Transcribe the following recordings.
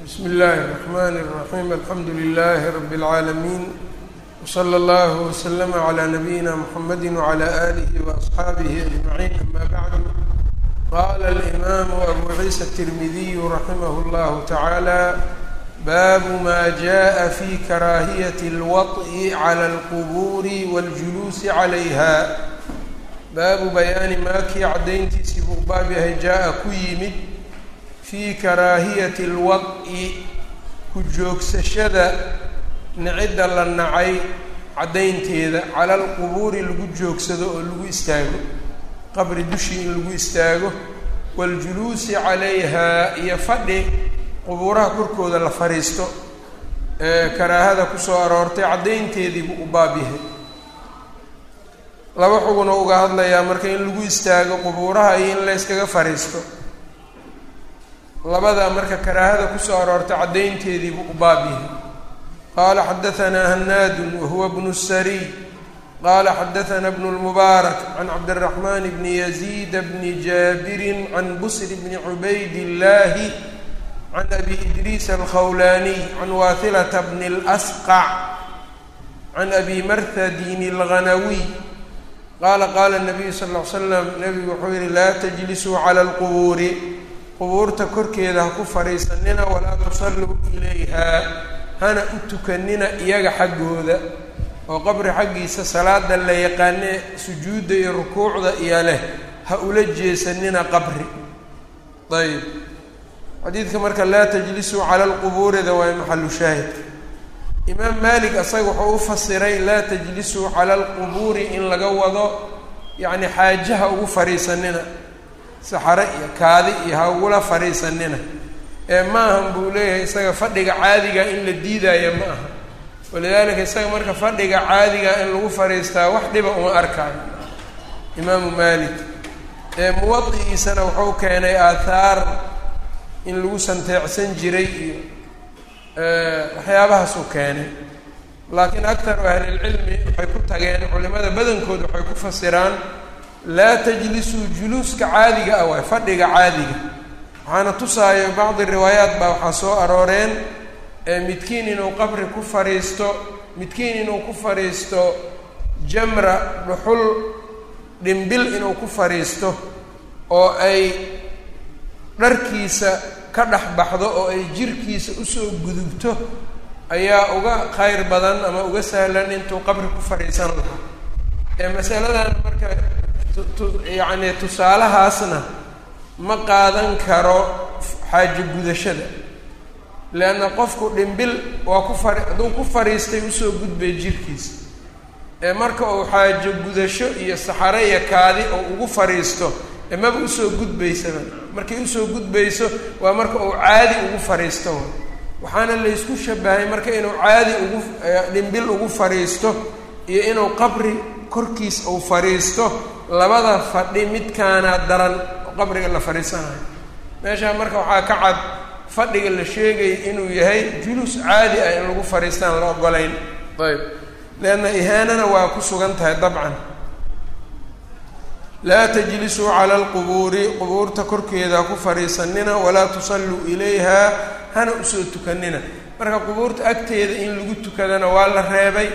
bsmi اllahi الرحmn الرaحيم alxamdu لlh رb العaalمين وslى اllه وslm عlى نabيina mحamedi وعlى آlih وأصxaabih أجمعين ama bعd qala الإmam أbu ciisa التirmidiy raximh اllah taعalى bab ma jaءa fi karaahiyaة الwaطء عlى الqbur wاljuluusi عlayha baabu bayaani maakii caddayntiisii buu baab yahay jaa-a ku yimid fii karaahiyati alwad-i ku joogsashada nicidda la nacay caddaynteeda cala alqubuuri lagu joogsado oo lagu istaago qabri dushii in lagu istaago waاljuluusi calayhaa iyo fadhi qubuuraha korkooda la fadhiisto ee karaahada kusoo aroortay caddaynteedii buu u baab yahay laba xugun oo uga hadlayaa marka in lagu istaago qubuuraha iyo in la yskaga fadhiisto labada marka karaahada kusoo aroortay caddaynteediibuu u baab yahay qaala xadahanaa hanaadun wahuwa bnu sariy qaala xadahanaa bnu lmubaarak can cabdiraxmaan bni yaziida bni jaabirin can busri bni cubayd illaahi can abi idriis alkhawlaaniy can waathilata bni اlasqac can abi marthadin alghanawiy qaala qaala nabiyu sal ll ly slam nebigu wuxuu yihi laa tajlisuu cala alqubuuri qubuurta korkeeda ha ku fadhiisanina walaa tusalluu ilayha hana u tukanina iyaga xaggooda oo qabri xaggiisa salaada la yaqaane sujuudda iyo rukuucda iyo leh ha ula jeesanina qabri ayb xadiidka marka laa tajlisuu cala alqubuurida waa maxalu shaahidka imaam malik asaga wuxuu u fasiray laa tajlisuu cala alqubuuri in laga wado yacni xaajaha ugu fadhiisanina saxare iyo kaadi iyo ha ugula fadhiisanina ee ma ahan buu leeyahay isaga fadhiga caadiga in la diidaayo ma aha walidaalika isaga marka fadhiga caadiga in lagu fadhiistaa wax dhiba uma arkaayo imaamu malik ee muwadi'iisana wuxuu keenay aathaar in lagu santeecsan jiray iyo waxyaabahaasuu keenay laakiin aktaru ahlilcilmi waxay ku tageen culimada badankood waxay ku fasiraan laa tajlisuu juluuska caadiga ah waay fadhiga caadiga waxaana tusaayo bacdi riwaayaat baa waxaa soo arooreen midkiin inuu qabri ku fadhiisto midkiin inuu ku fadhiisto jamra dhuxul dhimbil inuu ku fadhiisto oo ay dharkiisa ka dhex baxdo oo ay jirkiisa usoo gudubto ayaa uga khayr badan ama uga sahlan intuu qabri ku fadhiisan lahaa ee masaladan marka yacni tusaalahaasna ma qaadan karo xaajo gudashada leanna qofku dhimbil waa ku fadhi hadduu ku fadhiistay usoo gudbay jirkiisa ee marka uu xaajo gudasho iyo saxare iyo kaadi oo ugu fadhiisto ee maba usoo gudbaysaba markay usoo gudbayso waa marka uu caadi ugu fadhiisto waxaana laysku shabahay marka inuu caadi ugu dhimbil ugu fadhiisto iyo inuu qabri korkiis uu fadhiisto labada fadhi midkaana daran oo qabriga la fadhiisanayo meeshaa marka waxaa ka cad fadhiga la sheegaya inuu yahay julus caadi ah in lagu fadhiistaan la ogolayn ayb leanna ihaanana waa ku sugan tahay dabcan laa tajlisuu cala alqubuuri qubuurta korkeeda ku fadhiisanina walaa tusalluu ilayha hana usoo tukanina marka qubuurta agteeda in lagu tukadana waa la reebay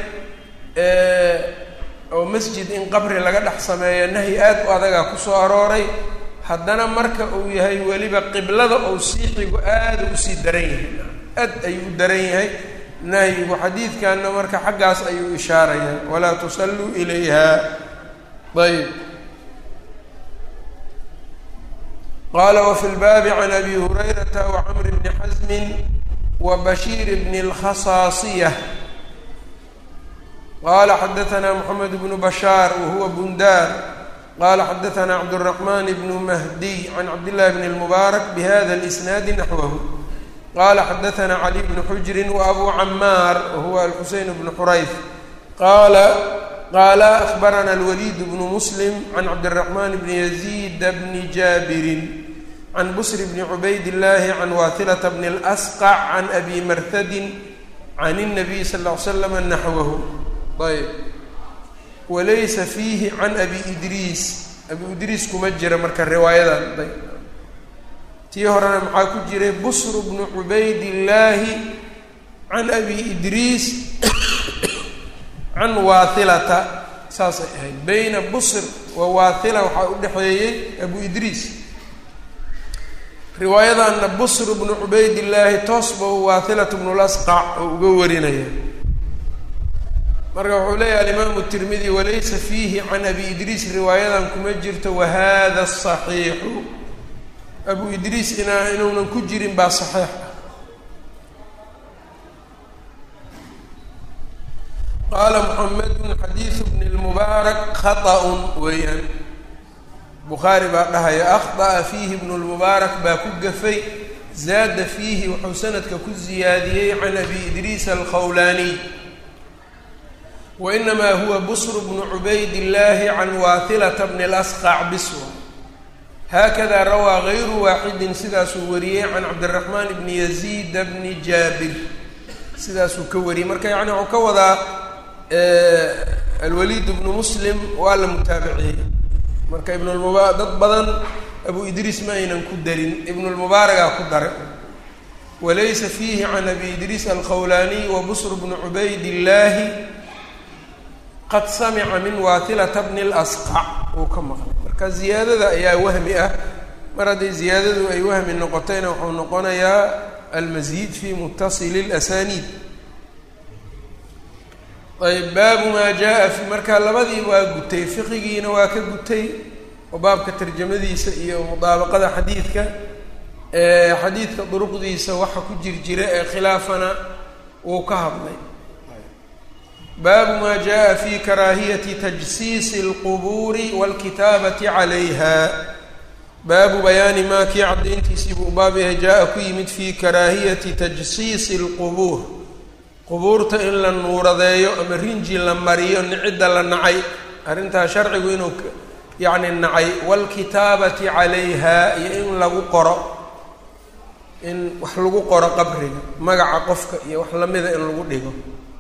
oo masjid in qabri laga dhex sameeyo nahyi aad u adagaa kusoo arooray haddana marka uu yahay weliba qiblada ou siixigu aada usii daran yahay aad ayuu u daran yahay nahyigu xadiidkanna marka xaggaas ayuu ishaarayaa walaa tusalluu ilayha ayb qala wfi lbaabi can abi hurayrata wacamr bni xasmin wa bashiir bni اlkhasaasiya qala xadaثna mxamed bnu bashaar wahuwa bundaar qala xadaثna cabdالرaحman bnu mahdiy can cabdillahi bn اlmubaarak bhada اlisnaadi naxwahu qala xadaثna cali bnu xujri waabu camaar wahuwa alxuseyn bnu xurayf qala qaala akbarana alwaliid bnu muslim can cabdiraxmaan bni yaziida bni jaabirin can busri bni cubayd illaahi can waatilata bni اlasqac can abi marhadin can الnabiy sal ll ly slam naxwahu ayb walaysa fiihi can abi idriis abi idriis kuma jira marka riwaayadan ayb tii horena maxaa ku jiray busr bnu cubaydillaahi can abi idriis can waathilata saasay ahayd bayna busr wa waathila waxaa u dhexeeyey abu idriis riwaayadanna busr bnu cubaydillaahi toosba waathilat bnu lasqac oo uga warinaya marka wuxuu leeyahay alimaamu tirmidi walaysa fiihi can abi idriis riwaayadan kuma jirto wahada saxiixu abu idriis inaa inuunan ku jirin baa saxiix ah qaala muxamedun xadiidu bni lmubaarak khaطa'un weeyaan bukhaari baa dhahaya akhطa'a fiihi bnu lmubaarak baa ku gafay zaada fiihi wuxuu sanadka ku ziyaadiyey can abi idriis alkhawlaaniy wainamaa huwa busr bnu cubayd illaahi can waathilata bni lasqac biswa haakada rawaa gayru waaxidin sidaasuu wariyey can cabdiraxmaan bni yaziida bni jaabir sidaasuu ka wariyey marka yani wuxuu ka wadaa alwaliid bnu muslim waa la mutaabiciyey marka ibnulmuba dad badan abu idriis ma aynan ku darin ibnulmubaaragaa ku daray walaysa fiihi can abi idriis alkhawlaaniy wa busr bnu cubayd illaahi qad samica min waatilata bni lasqac uu ka maqlay marka ziyaadada ayaa wahmi ah mar hadday ziyaadadu ay wahmi noqotayna wuxuu noqonayaa almasiid fi mutasili اlasaniid ayb baabu maa jaa fi marka labadii waa gutay fiqigiina waa ka gutay oo baabka tarjamadiisa iyo mudaabaqada xadiidka xadiidka duruqdiisa waxa ku jir jira ee khilaafana wuu ka hadlay baabu maa jaa fi karaahiyati tajsiisi اlqubuuri wاlkitaabati calayha baabu bayaani maa kii caddayntiisii buu baab yahay jaa-a ku yimid fii karaahiyati tajsiisi اlqubuur qubuurta in la nuuradeeyo ama rinji la mariyo nicidda la nacay arrintaa sharcigu inuu yacni nacay wاlkitaabati calayha iyo in lagu qoro in wax lagu qoro qabriga magaca qofka iyo wax lamida in lagu dhigo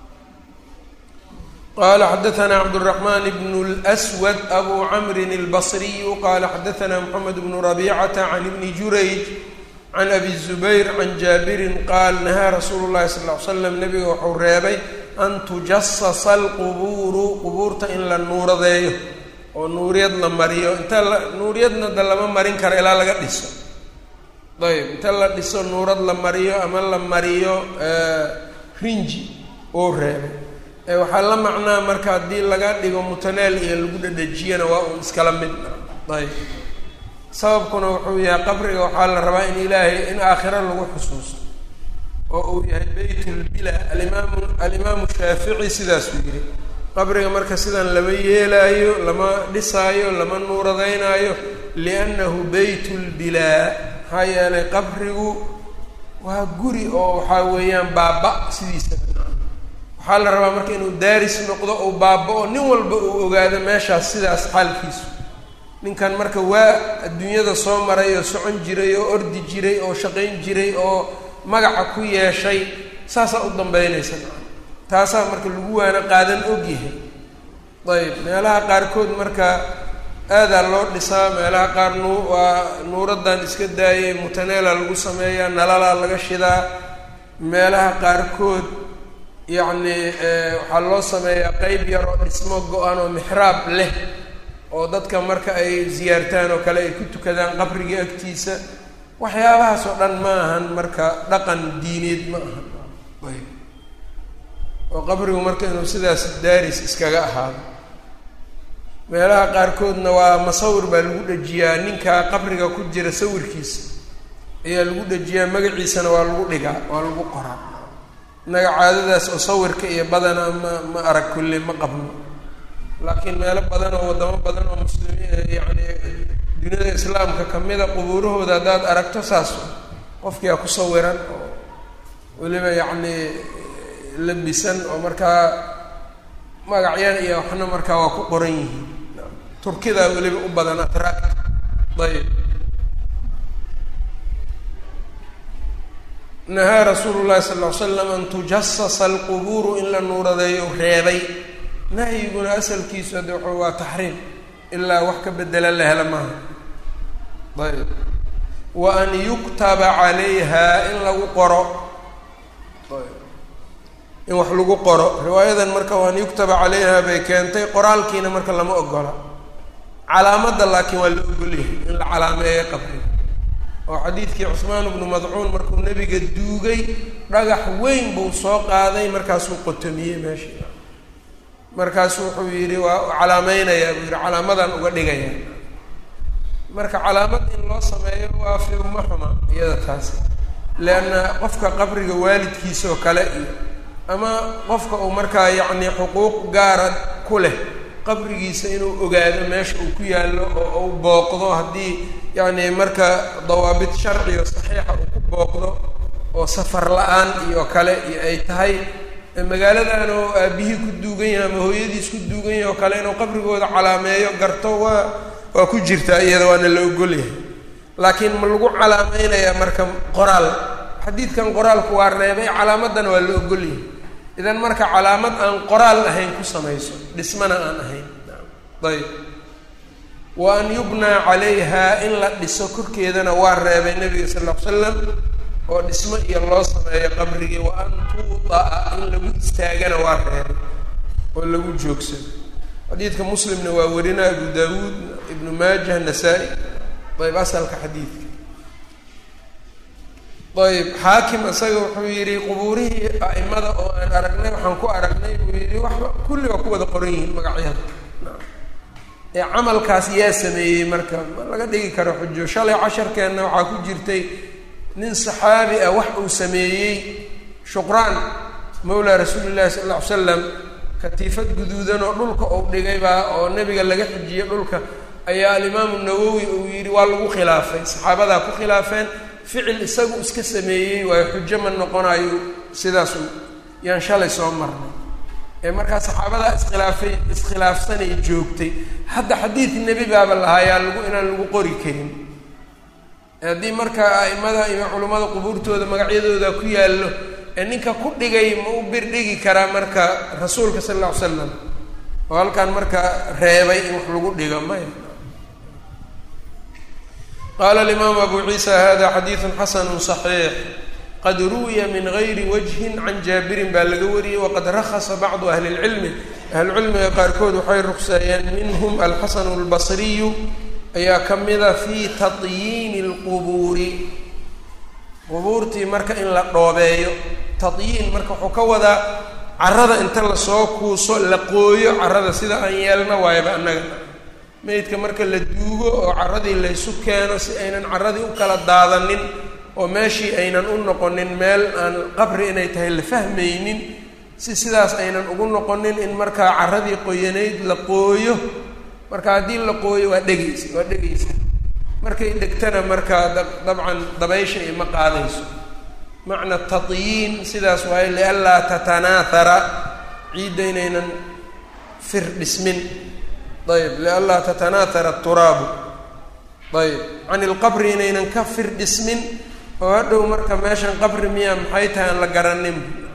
qala xadaثna cabdالرaحman bn اlأswad abu cmri الbصriyu qala xadaثna mxamed bn rabicata can ibni jurayj can abi الزubayr can jaabirin qaal nahaa rasuulu الlahi sal ه l slam nabiga wuxuu reebay an tujasasa اlqubuuru qubuurta in la nuuradeeyo oo nuuriyad la mariyo inta nuuriyadna da lama marin karo ilaa laga dhiso ayb inta la dhiso nuurad la mariyo ama la mariyo rinji oo reebay waxaa la macnaa marka haddii laga dhigo mutaneel iyo lagu dhadhejiyana waa uun iskala mid ayb sababkuna wuxuu yahay qabriga waxaa la rabaa in ilaahay in aakhiro lagu xusuusto oo uu yahay beytulbila alimaamu alimaamu shaafici sidaasuu yidhi qabriga marka sidan lama yeelaayo lama dhisaayo lama nuuradeynaayo liannahu beytulbilaa maxaa yeelay qabrigu waa guri oo waxaa weeyaan baaba sidiisa waxaa la rabaa marka inuu daaris noqdo ou baaba-o nin walba uu ogaado meeshaas sidaas xaalkiisu ninkan marka waa adduunyada soo maray oo socon jiray oo ordi jiray oo shaqayn jiray oo magaca ku yeeshay saasaa u dambeynaysa taasaa marka lagu waana qaadan ogyahay ayb meelaha qaarkood marka aadaa loo dhisaa meelaha qaar nu waa nuuradan iska daayay mutaneela lagu sameeyaa nalalaa laga shidaa meelaha qaarkood yacni waxaa loo sameeyaa qeyb yar oo dhismo go-an oo mixraab leh oo dadka marka ay ziyaartaan oo kale ay ku tukadaan qabriga agtiisa waxyaabahaas oo dhan ma ahan marka dhaqan diineed ma ahan ayb oo qabrigu marka inuu sidaas daaris iskaga ahaado meelaha qaarkoodna waa masawir baa lagu dhejiyaa ninkaa qabriga ku jira sawirkiisa ayaa lagu dhejiyaa magaciisana waa lagu dhigaa waa lagu qoraa innaga caadadaas oo sawirka iyo badana ma ma arag kulli ma qabno laakiin meelo badan oo waddamo badan oo muslimiin yacni duniyada islaamka kamida qubuurahooda haddaad aragto saas qofkiia ku sawiran oo weliba yacni labisan oo markaa magacyan iyo waxna markaa waa ku qoran yihiin turkidaa weliba u badan atract ayb nahaa rasuulu llahi sal ll ly slam an tujasasa alqubuuru in la nuuradeeyo reebay nahyiguna asalkiisu hadde wuxuu waa taxriim ilaa wax ka bedela la hela maaha ayb wa an yuktaba calayha in lagu qoro in wax lagu qoro riwaayadan marka wa an yuktaba calayha bay keentay qoraalkiina marka lama ogola calaamadda laakiin waa la ogolyahay in la calaameeyo qabriga oo xadiidkii cusmaan bnu madcuun markuu nebiga duugay dhagax weyn buu soo qaaday markaasuu qotomiyey meeshii markaasu wuxuu yidhi waa calaameynayaa buu yidhi calaamadan uga dhigaya marka calaamad in loo sameeyo waa fi uma xuma iyada taasi leanna qofka qabriga waalidkiisa oo kale iyo ama qofka uu markaa yacni xuquuq gaara ku leh qabrigiisa inuu ogaado meesha uu ku yaallo oo uu booqdo haddii yacni marka dawaabit sharciga saxiixa uu ku booqdo oo safar la-aan iyo kale iyo ay tahay magaaladan oo aabihii ku duugan yahay ama hooyadiis ku duugan yahay oo kale inuu qabrigooda calaameeyo garto waa waa ku jirtaa iyada waana la ogolyahay laakiin ma lagu calaameynayaa marka qoraal xadiidkan qoraalku waa reebay calaamadana waa la ogolyahay idan marka calaamad aan qoraal ahayn ku samayso dhismana aan ahayn ayb wa an yubnaa calayha in la dhiso korkeedana waa reebay nabiga sal ll ly slam oo dhismo iyo loo sameeyo qabrigii wa an tuuda'a in lagu istaagana waa reebay oo lagu joogsado xadiidka muslimna waa warina abu daawuud ibnu maajah nasaa-i ayb asalka xadiidka ayb xaakim isaga wuxuu yidhi qubuurihii a'imada oo aan aragnay waxaan ku aragnay buu yidhi waxba kulli waa ku wada qoran yihiin magacyada ee camalkaas yaa sameeyey marka ma laga dhigi karo xujo shalay casharkeenna waxaa ku jirtay nin saxaabi ah wax uu sameeyey shuqraan mawlaa rasuuli llahi sala alla ly slam katiifad guduudan oo dhulka uu dhigay baa oo nebiga laga xijiyey dhulka ayaa alimaamu nawowi uu yidhi waa lagu khilaafay saxaabadaa ku khilaafeen ficil isagu iska sameeyey waayo xujo ma noqonayo sidaasu yaan shalay soo marnay ee markaa saxaabadaa iskhilaafay iskhilaafsanay joogtay hadda xadiid nebi baaba lahaayaa lagu inaan lagu qori karin haddii markaa a'imada iyo culummada qubuurtooda magacyadooda ku yaallo ee ninka ku dhigay ma u birdhigi karaa marka rasuulka sala alla ly slam oo halkan marka reebay in wax lagu dhigo maya qaala alimaamu abu ciisa hada xadiidu xasanu صaxiix qad ruwiya min gayri wajhin can jaabirin baa laga wariyey waqad rakhasa bacdu ahli اlcilmi ahlucilmiga qaarkood waxay rukseeyeen minhum alxasanu اlbasriyu ayaa ka mida fii tatyiini اlqubuuri qubuurtii marka in la dhoobeeyo tatyiin marka wuxuu ka wadaa carada inta lasoo kuuso la qooyo carada sida aan yeelna waayaba annaga meydka marka la duugo oo carradii laysu keeno si aynan carradii u kala daadanin oo meeshii aynan u noqonin meel aan qabri inay tahay la fahmaynin si sidaas aynan ugu noqonin in markaa carradii qoyanayd la qooyo marka haddii la qooyo waa dhegaysa waa dhegaysa markay dhegtana markaa dabcan dabaysha ima qaadayso macna tatyiin sidaas waaye lianlaa tatanaathara ciidda inaynan fir dhismin ayb lianlaa tatanaathara turaabu ayb can ilqabri inaynan ka fir dhismin oo hadhow marka meeshan qabri miyaa maxay tahay aan la garanin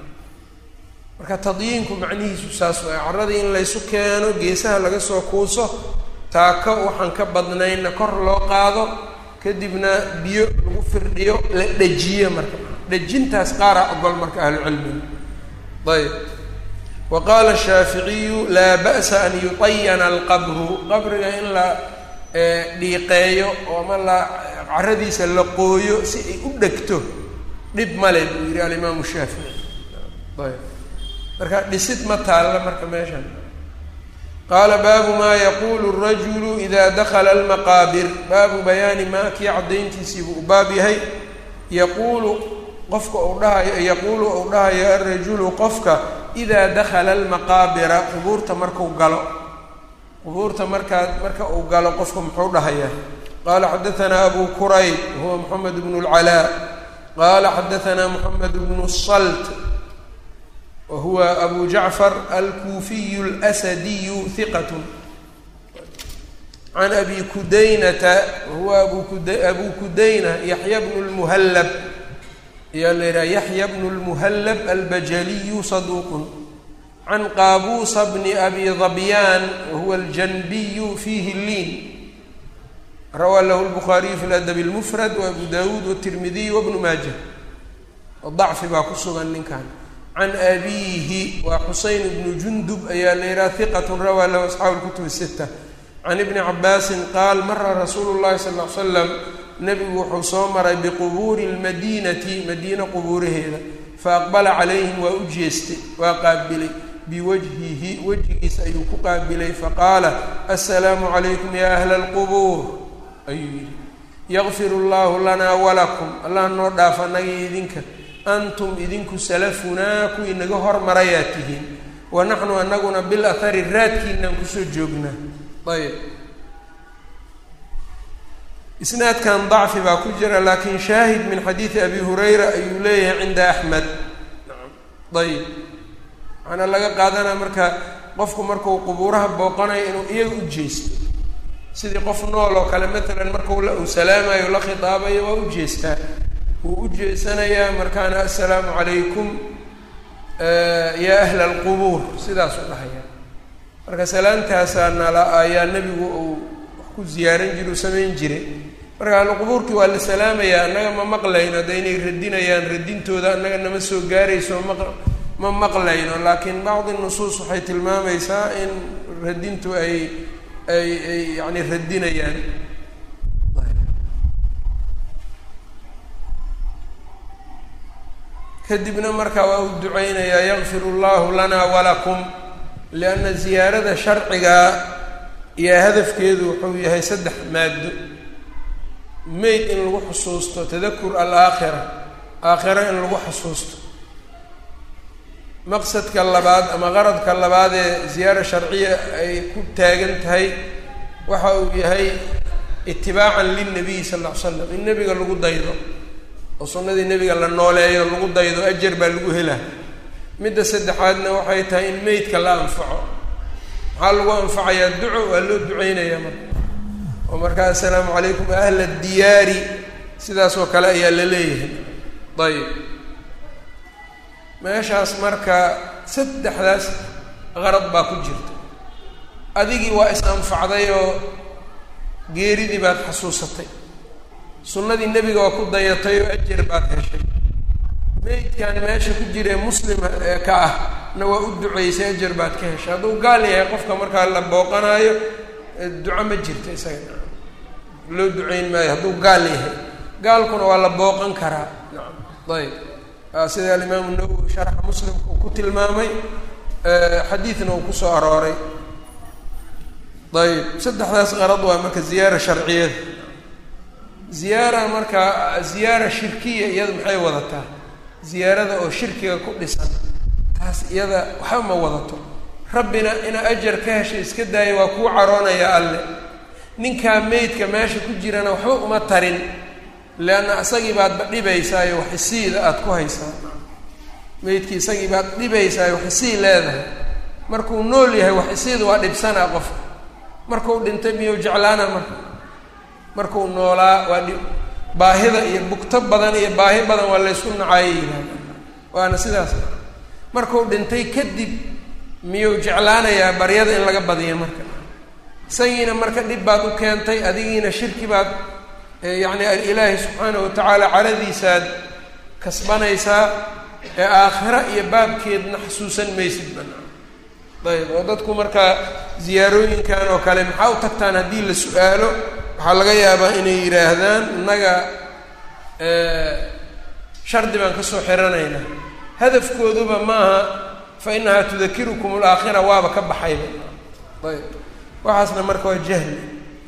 marka tadyiinku macnihiisu saas waay carradii in laysu keeno geesaha laga soo kuuso taako waxaan ka badnaynna kor loo qaado kadibna biyo lagu firdhiyo la dhejiyo marka dhejintaas qaaraa ogol marka ahlucilmiga ayb wa qaala shaaficiyu laa ba'sa an yutayana alqabru qabriga in la dhiiqeeyo oo ama la caradiisa la qooyo si ay u dhegto dhib male buu yihi alimaamu shaafici ayb marka dhisid ma taalla marka meeshan qaala baabu maa yaquulu rajulu ida dakala almaqaabir baabu bayaani maa kii caddayntiisiibuu u baab yahay yaquulu qofka uu dhahayo yaquulu uu dhahayo alrajulu qofka idaa dakala almaqaabira qubuurta marku galo qubuurta markaa marka uu galo qofka muxuu dhahayaa qaala xadaanaa abu kurayb huwa moxamed bnu lcalaa qaala xadaanaa moxamed bnu salt wa huwa abu jacfar alkuufiyu اlasadiyu hiqat can abi kudaynata wahuwa abu kuda abu kudayna yaxya bnu lmuhallab ayaa la yidhaha yaxya bnu lmuhallab albajaliyu saduuqun can qaabuusa bni abi dabyaan wahuwa aljanbiyu fiihi liin rawaa lahu lbukhaariyu fi ladabi اlmufrad waabu dawuud wاtirmidiy wabnu maaja dacfi baa ku sugan ninkan can abiihi waa xuseyn bnu jundub ayaa la yidhaha hiqat rawaa lahu asxaabu lkutub sita can ibni cabaasin qaal mara rasuulu llahi sal l slam nebigu wuxuu soo maray biqubuuri lmadiinati madiina qubuuraheeda faaqbala calayhim waa u jeestay waa qaabilay biwajhihi wejigiisa ayuu ku qaabilay faqaala assalaamu calaykum ya ahla alqubuur ayuu yidhi yakfiru llahu lanaa walakum allah noo dhaaf anagii idinka antum idinku salafunaa kuwii naga hormarayaa tihiin wa naxnu anaguna bil ahari raadkiinaan kusoo joognaa ayb isnaadkan dacfi baa ku jira laakiin shaahid min xadiidi abi hurayra ayuu leeyahay cinda axmed ayb waxaana laga qaadanaa marka qofku markuu qubuuraha booqanayo inuu iyaga u jeesto sidii qof nool oo kale matalan markau uu salaamayo la khitaabayo waa u jeestaa wuu u jeesanayaa markaana assalaamu calaykum yaa ahla alqubuur sidaasuu dhahaya marka salaamtaasaa nala ayaa nebigu uu wax ku ziyaaran jira u samayn jiray marka ahluqubuurkii waa la salaamayaa annaga ma maqlayno hadda inay radinayaan radintooda annaga nama soo gaarayso maq ma maqlayno laakiin bacdi nusuus waxay tilmaamaysaa in radintu ay ay ay yani radinayaan kadibna marka waa u duceynayaa yakfiru llahu lana walakum lianna ziyaarada sharcigaa iyo hadafkeedu wuxuu yahay saddex maado meyd in lagu xusuusto tadakur alaakhira aakhira in lagu xusuusto maqsadka labaad ama qaradka labaad ee ziyaara sharciya ay ku taagan tahay waxa uu yahay itibaacan lilnabiyi sal ll ly slam in nebiga lagu daydo oo sunnadii nebiga la nooleeyo lagu daydo ajar baa lagu helaa midda saddexaadna waxay tahay in meydka la anfaco maxaa lagu anfacayaa duco waa loo duceynayaa marka oo markaa assalaamu calaykum ahla diyaari sidaas oo kale ayaa la leeyahay ayib meeshaas marka saddexdaas qarad baa ku jirta adigii waa is anfacday oo geeridii baad xasuusatay sunnadii nebiga waa ku dayatay oo ajar baad heshay meydkan meesha ku jiree muslima ee ka ah na waa u duceysay ajar baad ka heshay hadduu gaal yahay qofka markaa la booqanaayo duco ma jirto isaga loo duceyn maayo hadduu gaal yahay gaalkuna waa la booqan karaa ayb sida alimaamu nawowi sharxa muslimka uu ku tilmaamay xadiidna uu kusoo arooray ayb saddexdaas qarad waa marka ziyaara sharciyada ziyaara marka ziyaara shirkiya iyada maxay wadataa ziyaarada oo shirkiga ku dhisan taas iyada waxba ma wadato rabbina inaa ajar ka heshay iska daaya waa kuu caroonaya alle ninkaa meydka meesha ku jirana waxba uma tarin leanna isagii baadba dhibaysaayo wax isiida aada ku haysaa meydkii isagii baad dhibaysaayo wax isii leedahay markuu nool yahay wax isiida waa dhibsanaa qofka markuu dhintay miyuu jeclaana marka markuu noolaa waa dhi baahida iyo bugto badan iyo baahi badan waa laysku nacaayay yihahda waana sidaas markuu dhintay kadib miyuu jeclaanayaa baryada in laga badiyo marka isagiina marka dhib baad u keentay adigiina shirki baad yacni ilaahi subxaana wa tacaala caradiisaad kasbanaysaa ee aakhira iyo baabkeedna xasuusan maysid banaa ayb oo dadku markaa ziyaarooyinkan oo kale maxaa u tagtaan haddii la su-aalo waxaa laga yaabaa inay yidhaahdaan innaga shardi baan kasoo xiranaynaa hadafkooduba maaha fa inahaa tudakirukum alaakhira waaba ka baxayba ayb waxaasna marka waa jahli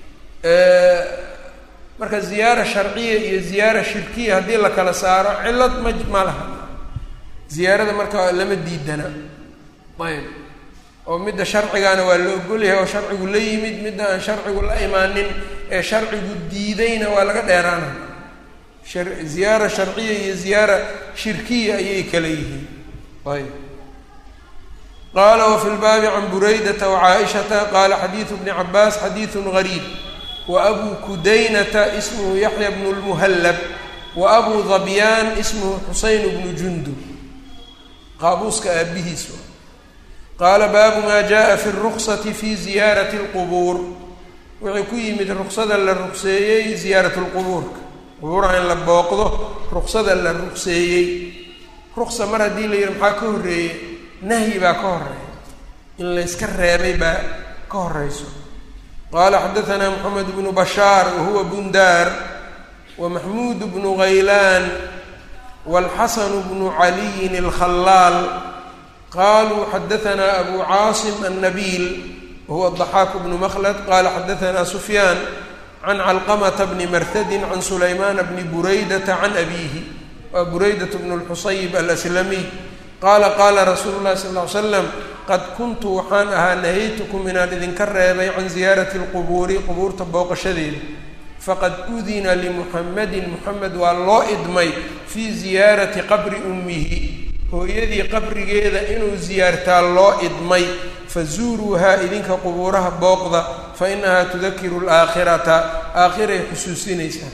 marka ziyaara sharciya iyo ziyaara shirkiya haddii la kala saaro cillad ma ma laha ziyaarada marka lama diidana ayb oo midda sharcigaana waa la ogolyahay oo sharcigu la yimid midda aan sharcigu la imaanin ee sharcigu diidayna waa laga dheeraana ziyaara sharciya iyo ziyaara shirkiya ayay kala yihiin ayb qaala wafi lbaabi can buraydata wacaaishata qaala xadiidu bni cabaas xadiidu gariib waabuu kudaynata ismuhu yaxya bnu lmuhallab wa abuu dabyaan ismuhu xuseyn bnu jundub qaabuuska aabihiis qaala baabu maa jaءa fi الruksati fi ziyaarati اlqubuur wixii ku yimid ruqsada la ruqseeyey ziyaarat lqubuurka qubuuraha in la booqdo ruqsada la ruqseeyey ruqsa mar haddii la yidhi maxaa ka horreeyey nahyi baa ka horeeya in layska reebay baa ka horeyso qaala xadaanaa moxamed bnu bashaar wahuwa bundaar wa maxmuud bnu haylaan wاlxasn bnu caliyin اlkhalaal qaluu xadaanaa abu caasim annabiil wahuwa ضaxaak bnu makhlad qala xadaanaa sufyaan can calqamata bni martadin can sulaymaana bni buraydata can abiihi waa buraydat bnu lxusayb alaslamiy qaala qaala rasuulu llahi sal ly slam qad kuntu waxaan ahaa nahaytukum inaan idinka reebay can ziyaarati lqubuuri qubuurta booqashadeeda faqad udina limuxamadin muxamed waa loo idmay fii ziyaarati qabri ummihi hooyadii qabrigeeda inuu ziyaartaa loo idmay fazuuruuhaa idinka qubuuraha booqda fa inahaa tudakiru alaakhirata aakhiray xusuusinaysaa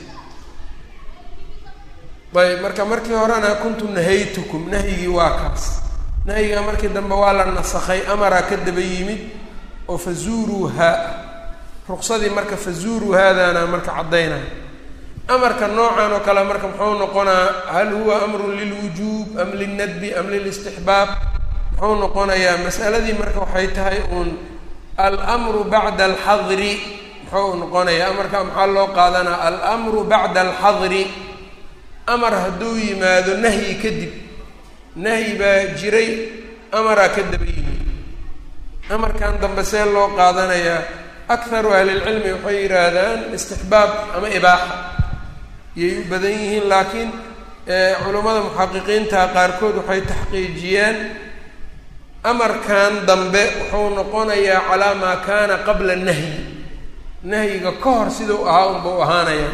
ayb marka markii horena kuntu nahaytukum nahyigii waa kaas nahyiga markii dambe waa la nasakhay amaraa ka daba yimid oo fazuuruuhaa ruqsadii marka fazuuruuhaadaana marka caddaynaya amarka noocan oo kale marka muxuu noqonaa hal huwa amrun lilwujuub am lilnadbi am lilistixbaab muxuu noqonayaa masaladii marka waxay tahay uun almru bacda alxadri muxuu noqonayaa amarka maxaa loo qaadanaa almru bacda alxadri amar hadduu yimaado nahyi kadib nahyi baa jiray amaraa ka daba yimid amarkan dambe see loo qaadanayaa akharu ahlilcilmi waxay yidhaahdaan istixbaab ama ibaaxa yay u badan yihiin laakiin culammada muxaqiqiinta qaarkood waxay taxqiijiyeen amarkan dambe wuxuu noqonayaa calaa maa kaana qabla nahyi nahyiga ka hor sidau ahaa unbau ahaanaya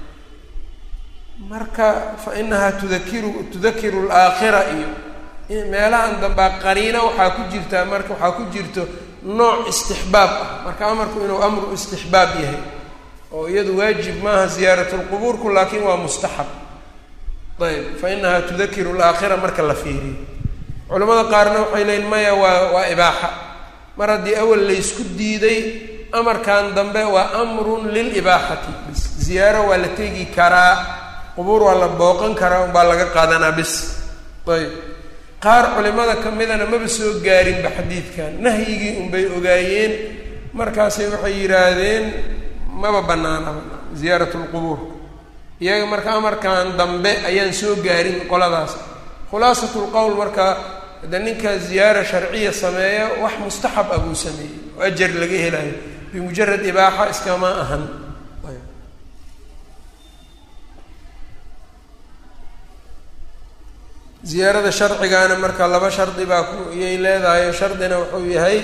marka fa inahaa tudakiru tudakiru alaakhira iyo meelahan dambea qariina waxaa ku jirtaa marka waxaa ku jirto nooc istixbaab ah marka amarku inuu amru istixbaab yahay oo iyadu waajib maaha ziyaarat lqubuurku laakiin waa mustaxab ayb fa inahaa tudakiru alaakhira marka la fiiriyo culamada qaarna waxay leeyiin maya waa waa ibaaxa mar haddii awal laysku diiday amarkan dambe waa amrun lilibaaxati bis ziyaaro waa la tegi karaa qubuur waa la booqan karaa unbaa laga qaadanaa bis ayb qaar culimada ka midana maba soo gaarinba xadiidkan nahyigii unbay ogaayeen markaasay waxay yidhaahdeen maba banaanaba ziyaarat lqubuur iyaga marka amarkan dambe ayaan soo gaarin qoladaas khulaasat lqowl marka de ninka ziyaara sharciya sameeya wax mustaxab ah buu sameeyey oo ajar laga helayo bimujarad ibaaxa iskama ahan ziyaarada sharcigaana marka laba shardi baa ku iyay leedahay shardina wuxuu yahay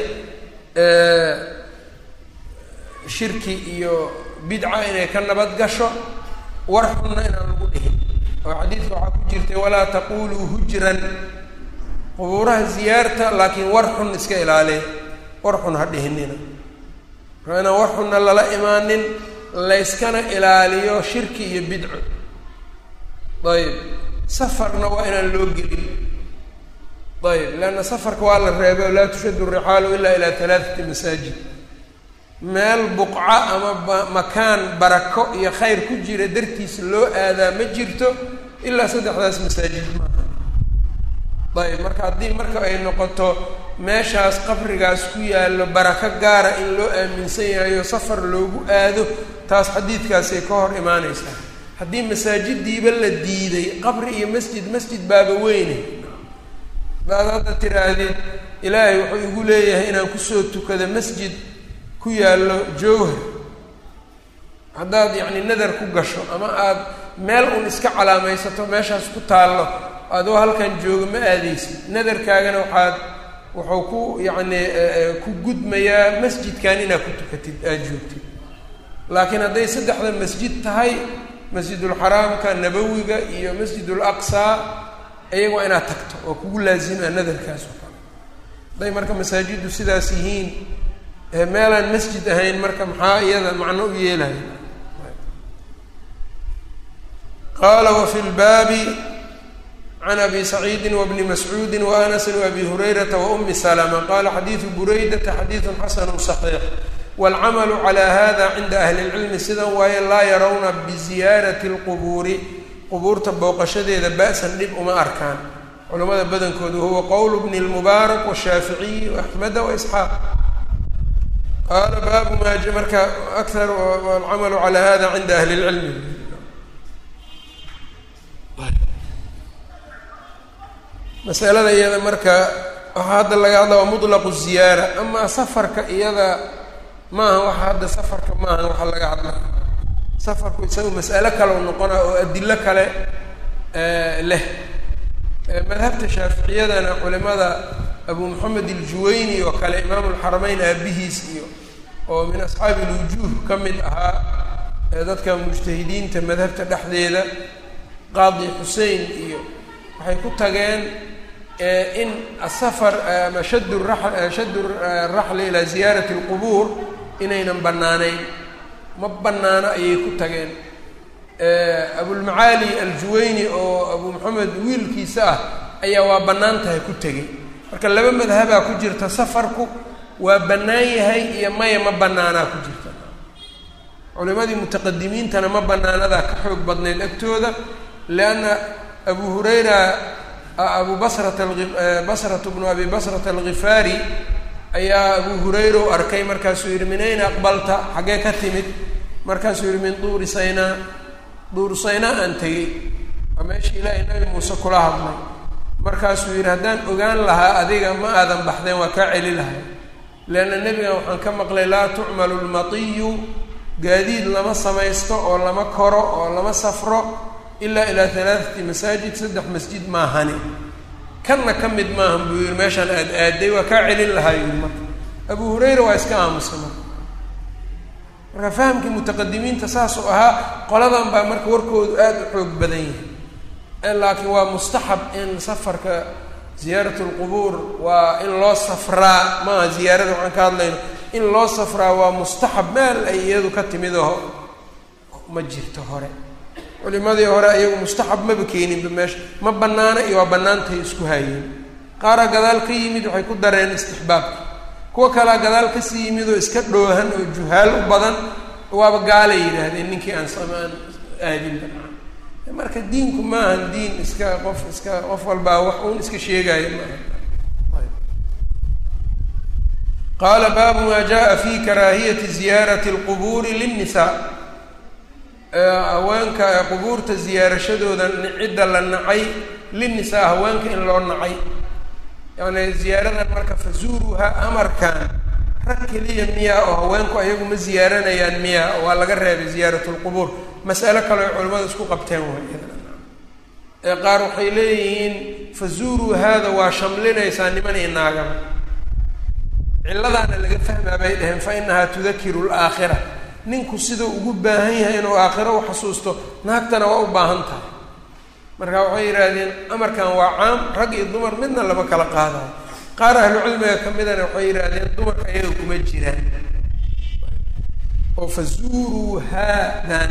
shirki iyo bidca inay ka nabad gasho war xunna inaan lagu dhihin oo xadiidka waxaa ku jirtay walaa taquluu hujran qubuuraha ziyaarta laakiin war xun iska ilaaliya war xun ha dhihinina marka inaan war xunna lala imaanin layskana ilaaliyo shirki iyo bidco ayb safarna waa inaan loo gelin ayb leanna safarka waa la reebay oo laa tushaddu rixaalu ilaa ilaa halaathati masaajid meel buqca ama makaan barako iyo khayr ku jira dartiisa loo aadaa ma jirto ilaa saddexdaas masaajid maaha ayb marka haddii marka ay noqoto meeshaas qabrigaas ku yaallo barako gaara in loo aaminsan yahayo safar loogu aado taas xadiidkaasay ka hor imaaneysaa haddii masaajidiiba la diiday qabri iyo masjid masjid baaba weyne baad hadda tiraahdid ilaahay wuxuu igu leeyahay inaan kusoo tukado masjid ku yaallo jowhar haddaad yacni nadar ku gasho ama aada meel un iska calaamaysato meeshaas ku taallo adoo halkan jooga ma aadeysid nadarkaagana waxaad wuxuu ku yacni ku gudmayaa masjidkan inaad ku tukatid aada joogtid laakiin hadday saddexda masjid tahay masjidulxaraamka nabawiga iyo masjidul aqsaa iyaga waa inaad tagto oo kugu laazima nadarkaas oo kale hadday marka masaajiddu sidaas yihiin meelaan masjid ahayn marka maxaa iyada macno u yeelaya qaala wafi lbaabi can abi saciidi wabni mascuudi waanasin waabi hurayrata waumi salama qala xadiidu buraydata xadiidun xasanu صaxiix waalcamalu calaa hada cinda ahli lcilmi sidan waaye laa yarawna biziyaarati اlqubuuri qubuurta booqashadeeda ba'san dhib uma arkaan culamada badankoodu huwa qowl bni اlmubaarak washaaficiyi waaxmeda waisxaaq qaala baabu maa marka akar alcamalu calaa hada cinda ahli اlcilmi masalada iyada marka waxaa hadda laga hadla waa mutlaqu ziyaara amaa safarka iyada maaha waxa hadda safarka maaha waxa laga hadla safarku isaga mas'alo kale u noqona oo adilo kale leh madhabta shaaficiyadana culimada abu moxamed iljuwayni oo kale imaamu lxarameyn aabihiis iyo oo min asxaabi ilwujuuh ka mid ahaa dadka mujtahidiinta madhabta dhexdeeda qaadi xusein iyo waxay ku tageen in asafar ama shad ra shaddu raxli ilaa ziyaarati اlqubuur inaynan bannaanayn ma bannaano ayay ku tageen abulmacaali aljuwayni oo abu moxamed wiilkiisa ah ayaa waa bannaan tahay ku tegey marka laba madhabaa ku jirta safarku waa bannaan yahay iyo maya ma bannaanaa ku jirta culimadii mutaqadimiintana ma bannaanadaa ka xoog badnayd agtooda lianna abu hurayra abu basrata basratu bnu abi basrata alghifaari ayaa abu hurayra u arkay markaasuu yidhi min ayna aqbalta xaggee ka timid markaasuu yidhi min duuri saynaa duur saynaa aan tegey waa meeshii ilaahay nabi muuse kula hadlay markaasuu yidhi haddaan ogaan lahaa adiga ma aadan baxdeen waa kaa celi lahay leanna nebigan waxaan ka maqlay laa tucmalu lmatiyu gaadiid lama samaysto oo lama koro oo lama safro ilaa ilaa halaathati masaajid saddex masjid maahani kanna ka mid maahan buu yidhi meeshaan aad aaday waa kaa celin lahaa yidhi marka abu hurayra waa iska aamusay marka marka fahamkii mutaqadimiinta saasuu ahaa qoladan baa marka warkoodu aada u xoog badan yahay laakiin waa mustaxab in safarka ziyaarat lqubuur waa in loo safraa maaha ziyaarada waxaan ka hadlayno in loo safraa waa mustaxab meel ay iyadu ka timid oo ma jirto hore culimadii hore ayagu mustaxab maba keeninba meesha ma bannaana iyo waa bannaantahay isku haayeen qaaraa gadaal ka yimid waxay ku dareen istixbaabka kuwa kalaa gadaal kasii yimid oo iska dhoohan oo juhaal u badan waaba gaalay yidhaahdeen ninkii aan samaan aadinba marka diinku maahan diin iska qof iska qof walbaa wax uun iska sheegaayo maaha qaala baabu maa jaa fi karaahiyati ziyaarati اlqubuuri linnisaa haweenka qubuurta ziyaarashadooda cidda la nacay linnisaa haweenka in loo nacay yani ziyaaradan marka fazuuruha amarkan rag keliya miyaa oo haweenku ayagu ma ziyaaranayaan miyaa waa laga reebay ziyaarat lqubuur mas'alo kale ay culimmada isku qabteen way ee qaar waxay leeyihiin fazuuruu haada waa shamlinaysaa niman iyo naagaba cilladaana laga fahmaa bay dhaheen fa inahaa tudakiru laakhira ninku siduu ugu baahan yahay inuu aakhiro u xasuusto naagtana waa u baahan tahay marka waxay yidhaahdeen amarkan waa caam rag iyo dumar midna lama kala qaadayo qaar ahlu cilmiga ka midana waxay yidhaahdeen dumarka ayaga kuma jiraan oo fazuuruu haadan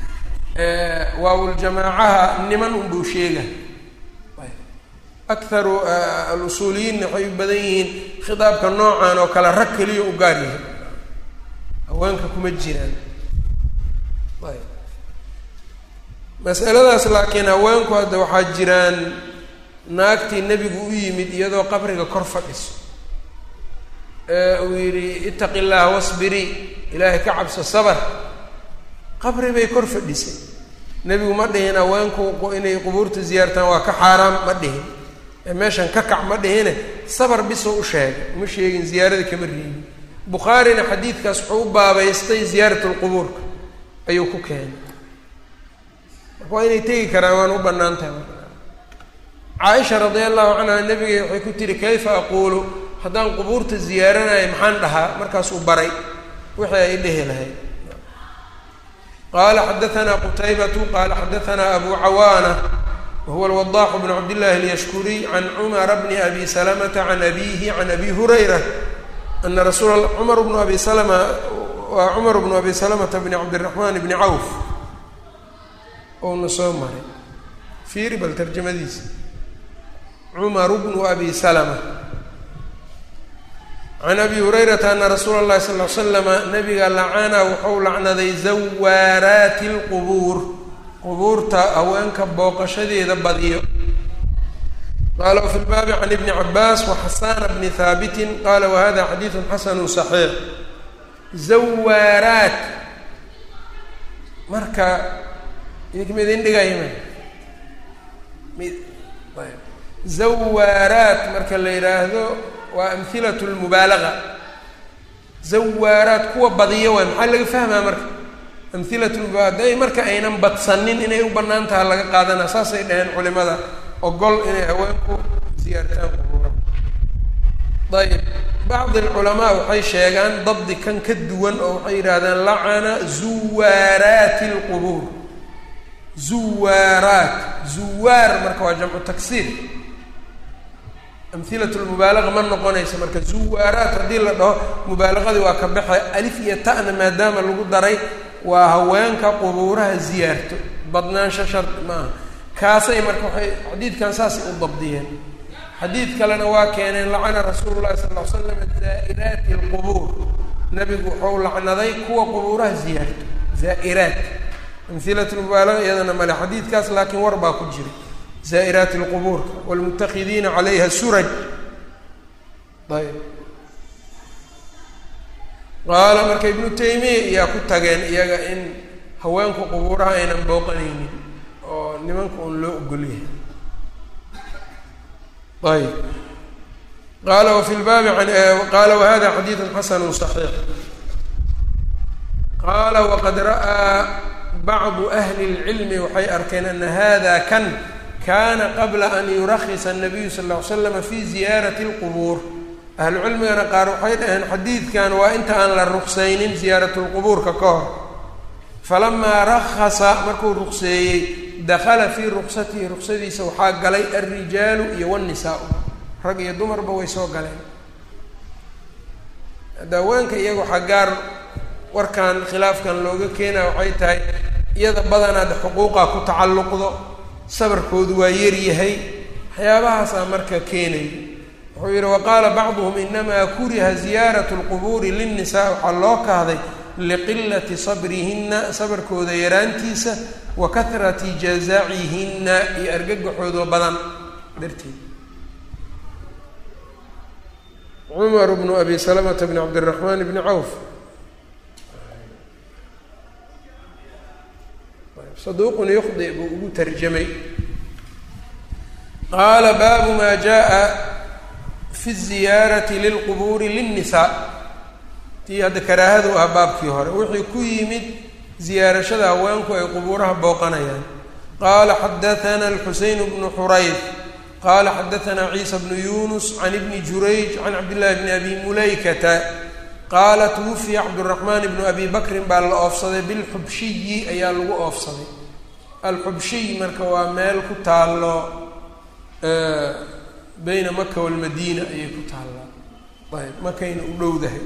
waawuljamaacaha niman unbuu sheega akaru alusuuliyiinna waxay u badan yihiin khitaabka noocan oo kale rag keliya u gaar yahay haweenka kuma jiraan masaladaas laakiin haweenku hadda waxaa jiraan naagtii nebigu u yimid iyadoo qabriga kor fadhiso ee uu yidhi itaqi llaha wasbirii ilaahay ka cabso sabar qabri bay kor fadhisay nebigu ma dhihin haweenku inay qubuurta ziyaartaan waa ka xaaraam ma dhihin ee meeshan ka kac ma dhihine sabar bisoo u sheegay uma sheegin ziyaarada kama reebin bukhaarina xadiidkaas wuxuu u baabaystay ziyaarat lqubuurka ayuu ku keenay marka waa inay tegi karaan waan u bannaan tahay caaisha radia allahu canha nabiga waxay ku tihi kayfa aquulu haddaan qubuurta ziyaaranayo maxaan dhahaa markaasuu baray wixii ay dhehi lahayd qala xadaثna qtaybatu qala xadaثna abu cawaana wahuwa alwadaax bn cabdillahi اlyashkuriy can cumara bni abi salamata can abihi can abi hurayra ana rasuul cumar bnu abi salama waa cumar bnu abi salamata bni cabdiraxman bni cawf ouna soo maray fiiri bal tarjamadiisa cumaru bnu abi salama can abi hurayrata ana rasuula اllahi sal l slama nabiga lacana wuxuu lacnaday zawaaraati اlqubuur qubuurta haweenka booqashadeeda badiyo qala wfi lbaabi can ibni cabaas waxasana bni haabitin qala wahada xadiidu xasanu صaxiix zawaaraat marka idinka idin dhigayma zawaaraat marka la yidhaahdo waa amhilat lmubaalaga zawaaraat kuwa badiyo waay maxaa laga fahmaa marka amhilat lmubaalaga day marka aynan badsanin inay u banaan taha laga qaadanaa saasay dhaheen culimada ogol inay haweenku siyaartaan qubuura ayb bacdi alculamaa waxay sheegaan dabdi kan ka duwan oo waxay yidhahdaan lacana zuwaaraati alqubuur zuwaaraat zuwaar marka waa jamcu taksiir amhilat lmubaalaga ma noqonaysa marka zuwaaraat haddii la dhaho mubaalaqadii waa ka baxe alif iyo ta'na maadaama lagu daray waa haweenka qubuuraha ziyaarto badnaansho shardi maaha kaasay marka waxay xadiidkan saasay u dabdiyeen xadiid kalena waa keeneen lacana rasuulu llahi sala ll ly slam zaa'iraati alqubuur nabigu wuxuu lacnaday kuwa qubuuraha ziyaarto zaa'iraat amhilat lmubaalaga iyadana male xadiidkaas laakiin war baa ku jira zaa'iraati alqubuurka waalmutakidiina calayha suraj ayb qaala marka ibnu taymiya iyaa ku tageen iyaga in haweenku qubuuraha aynan booqanaynin oo nimanka un loo ogolyahay ayb qaala wafi lbaabi qaala wahada xadiidu xasanu صaxiix qaala waqad ra'aa bacdu ahli اlcilmi waxay arkeen ana hada kan kana qabla an yurakisa الnabiyu sal ll ly slama fi ziyaarati اlqubuur ahlu cilmigana qaar waxay dhaheen xadiidkan waa inta aan la ruksaynin ziyaarat lqubuurka ka hor falamaa rakasa markuu rukseeyey dakala fii ruksatihi ruksadiisa waxaa galay alrijaalu iyo wanisaa-u rag iyo dumarba way soo galeen haweenka iyaga waxaa gaar warkan khilaafkan looga keenaa waxay tahay iyada badanaad xuquuqa ku tacalluqdo sabarkoodu waa yaryahay waxyaabahaasaa marka keenaya wuxuu yidhi waqaala bacduhum inamaa kuriha ziyaarat lqubuuri linnisaa waxaa loo kahday liqilati sabrihinna sabarkooda yaraantiisa wa kahrati jazacihinna iyo argagaxoodo badan darteed cumar bnu abi salamata bni cabdiraxmaan bni cawf saduuqun yukhdi buu ugu tarjamay qaala baabu maa jaa fi ziyaarati lilqubuuri linnisaa tii hadda karaahadu ah baabkii hore wixii ku yimid ziyaarashada haweenku ay qubuuraha booqanayaan qaala xadaana alxuseyn bnu xurayd qaala xadaanaa ciisa bnu yunus can ibni jurayj can cabdillahi bni abi mulaykata qaala twufiya cabduraxmaan ibnu abi bakrin baa la oofsaday bilxubshiyi ayaa lagu oofsaday alxubshiy marka waa meel ku taallo beyna maka walmadiina ayay ku taallaa ayb makayna u dhowdahay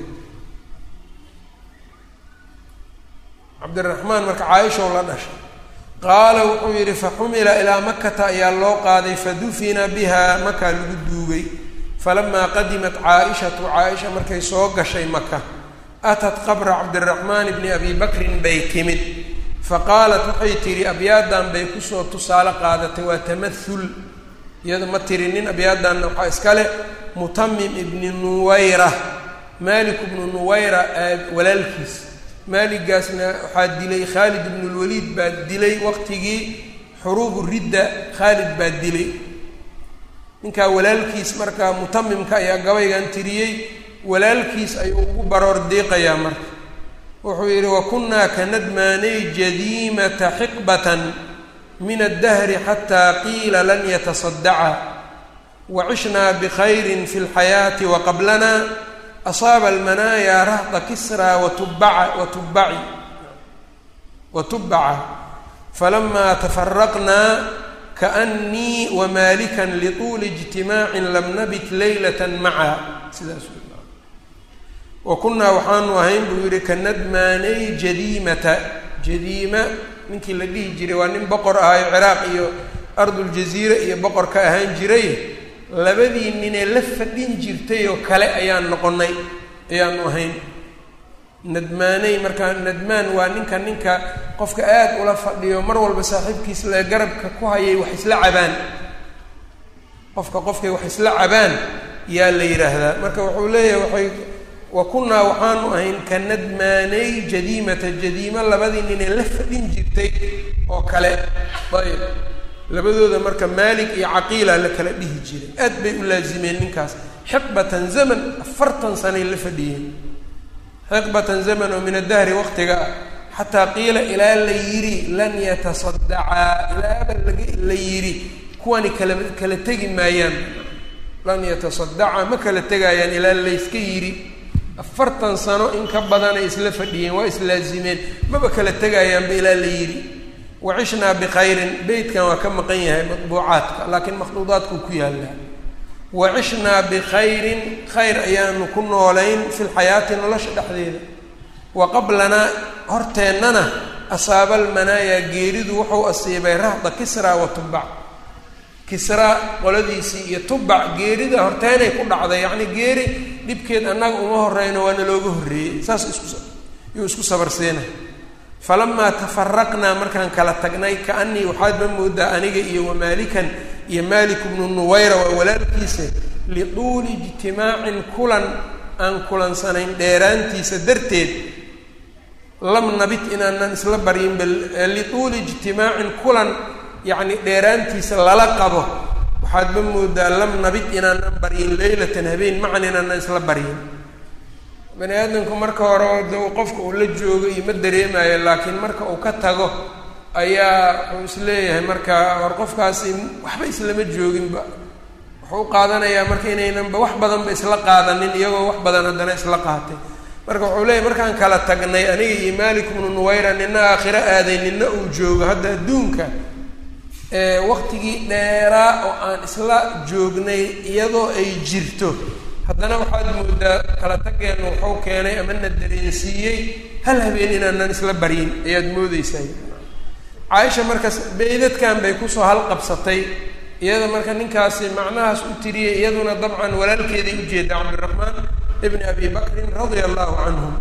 cabdiraxmaan marka caaishaw la dhashay qaala wuxuu yidhi faxumila ilaa makata ayaa loo qaaday fadufina biha makaa lagu duugay falamaa qadimat caaishatu caaisha markay soo gashay maka atat qabra cabdiraxmaan bni abi bakrin bay timid faqaalat waxay tidhi abyaadan bay kusoo tusaale qaadatay waa tamahul iyada ma tirinin abyaadanna waxaa iska leh mutamim ibni nuwayra malik ibnu nuwayra walaalkiis maaligaasna waxaa dilay khaalid ibnu lwaliid baa dilay waqtigii xuruubu ridda khaalid baa dilay ninkaa walaalkiis markaa mutamimka ayaa gabaygan tiriyey walaalkiis ayuu ugu baroor diiqayaa marka wuxuu yidhi wa kunnaa ka nadmaanay jadiimata xiqbatan min addahri xataa qiila lan yatasadaca wa cishnaa bikhayrin fi lxayaati wa qablana asaaba almanaaya rahda kisraa watubaca watubaci watubaca falamaa tafaraqnaa kaanii wamaalikan lituuli ijtimaacin lam nabit leylata maca sidaas wa kunnaa waxaanu ahayn buu yidhi ka nadmaanay jadiimata jadiima ninkii la dhihi jiray waa nin boqor ahayo ciraaq iyo arduljaziira iyo boqor ka ahaan jiray labadii ninee la fadhin jirtay oo kale ayaan noqonnay ayaanu ahayn nadmaanay markaa nadmaan waa ninka ninka qofka aada ula fadhiyo mar walba saaxiibkiis le garabka ku hayay wax isla cabaan qofka qofkay wax isla cabaan yaa la yidhaahdaa marka wuxuu leeyahay waxay wa kunnaa waxaanu ahayn ka nadmaanay jadiimata jadiima labadii ninee la fadhin jirtay oo kale ayb labadooda marka maalik iyo caqiila la kala dhihi jiray aad bay u laazimeen ninkaas xiqbatan zaman afartan sanay la fadhiyeen xiqbatan zaman oo min adahri waqtiga ah xataa qiila ilaa la yidhi lan yatasadacaa ilaaba la yidhi kuwani kala kala tegi maayaan lan yatasadacaa ma kala tegaayaan ilaa layska yidhi afartan sano in ka badanay isla fadhiyeen waa islaazimeen maba kala tegaayaanba ilaa la yidhi wacishnaa bikhayrin beytkan waa ka maqan yahay matbuucaadka laakiin makhduudaadkuu ku yaallaa wacishnaa bikhayrin khayr ayaanu ku noolayn fi lxayaati nolosha dhexdeeda wa qablanaa horteennana asaaba almanaayaa geeridu wuxuu asiibay rahda kisraa wa tubac kisraa qoladiisii iyo tubac geerida horteenay ku dhacday yacni geeri dhibkeed annaga uma horeyno waana looga horreeyey saas isku yuu isku sabarsiinay falamaa tafaraqnaa markaan kala tagnay kaanii waxaadba moodaa aniga iyo wamaalikan iyo maalik bnu nuwayra waa walaalkiisa lituuli ijtimaacin kulan aan kulansanayn dheeraantiisa darteed lam nabit inaanan isla baryin bal lituuli ijtimaacin kulan yacni dheeraantiisa lala qabo waxaadba moodaa lam nabit inaanan baryin leylatan habeen macan inaanan isla baryin bani aadamku marka hore de qofka uu la joogo iyo ma dareemayo laakiin marka uu ka tago ayaa wuxuu isleeyahay marka war qofkaasi waxba islama jooginba wuxuu u qaadanayaa marka inaynanba wax badanba isla qaadanin iyagoo wax badan haddana isla qaatay marka wuxuu leeyahy markaan kala tagnay aniga iyo maalik bnu nuwayra nina aakhiro aaday nina uu joogo hadda adduunka waqtigii dheeraa oo aan isla joognay iyadoo ay jirto haddana waxaad moodaa kala tageenna wuxuu keenay ama na dareensiiyey hal habeen inaanan isla baryin ayaad moodeysaa caaisha markaas beydadkan bay kusoo halqabsatay iyada marka ninkaasi macnahaas u tiriyey iyaduna dabcan walaalkeeday ujeeda cabdiraxmaan ibni abi bakrin radia allahu canhum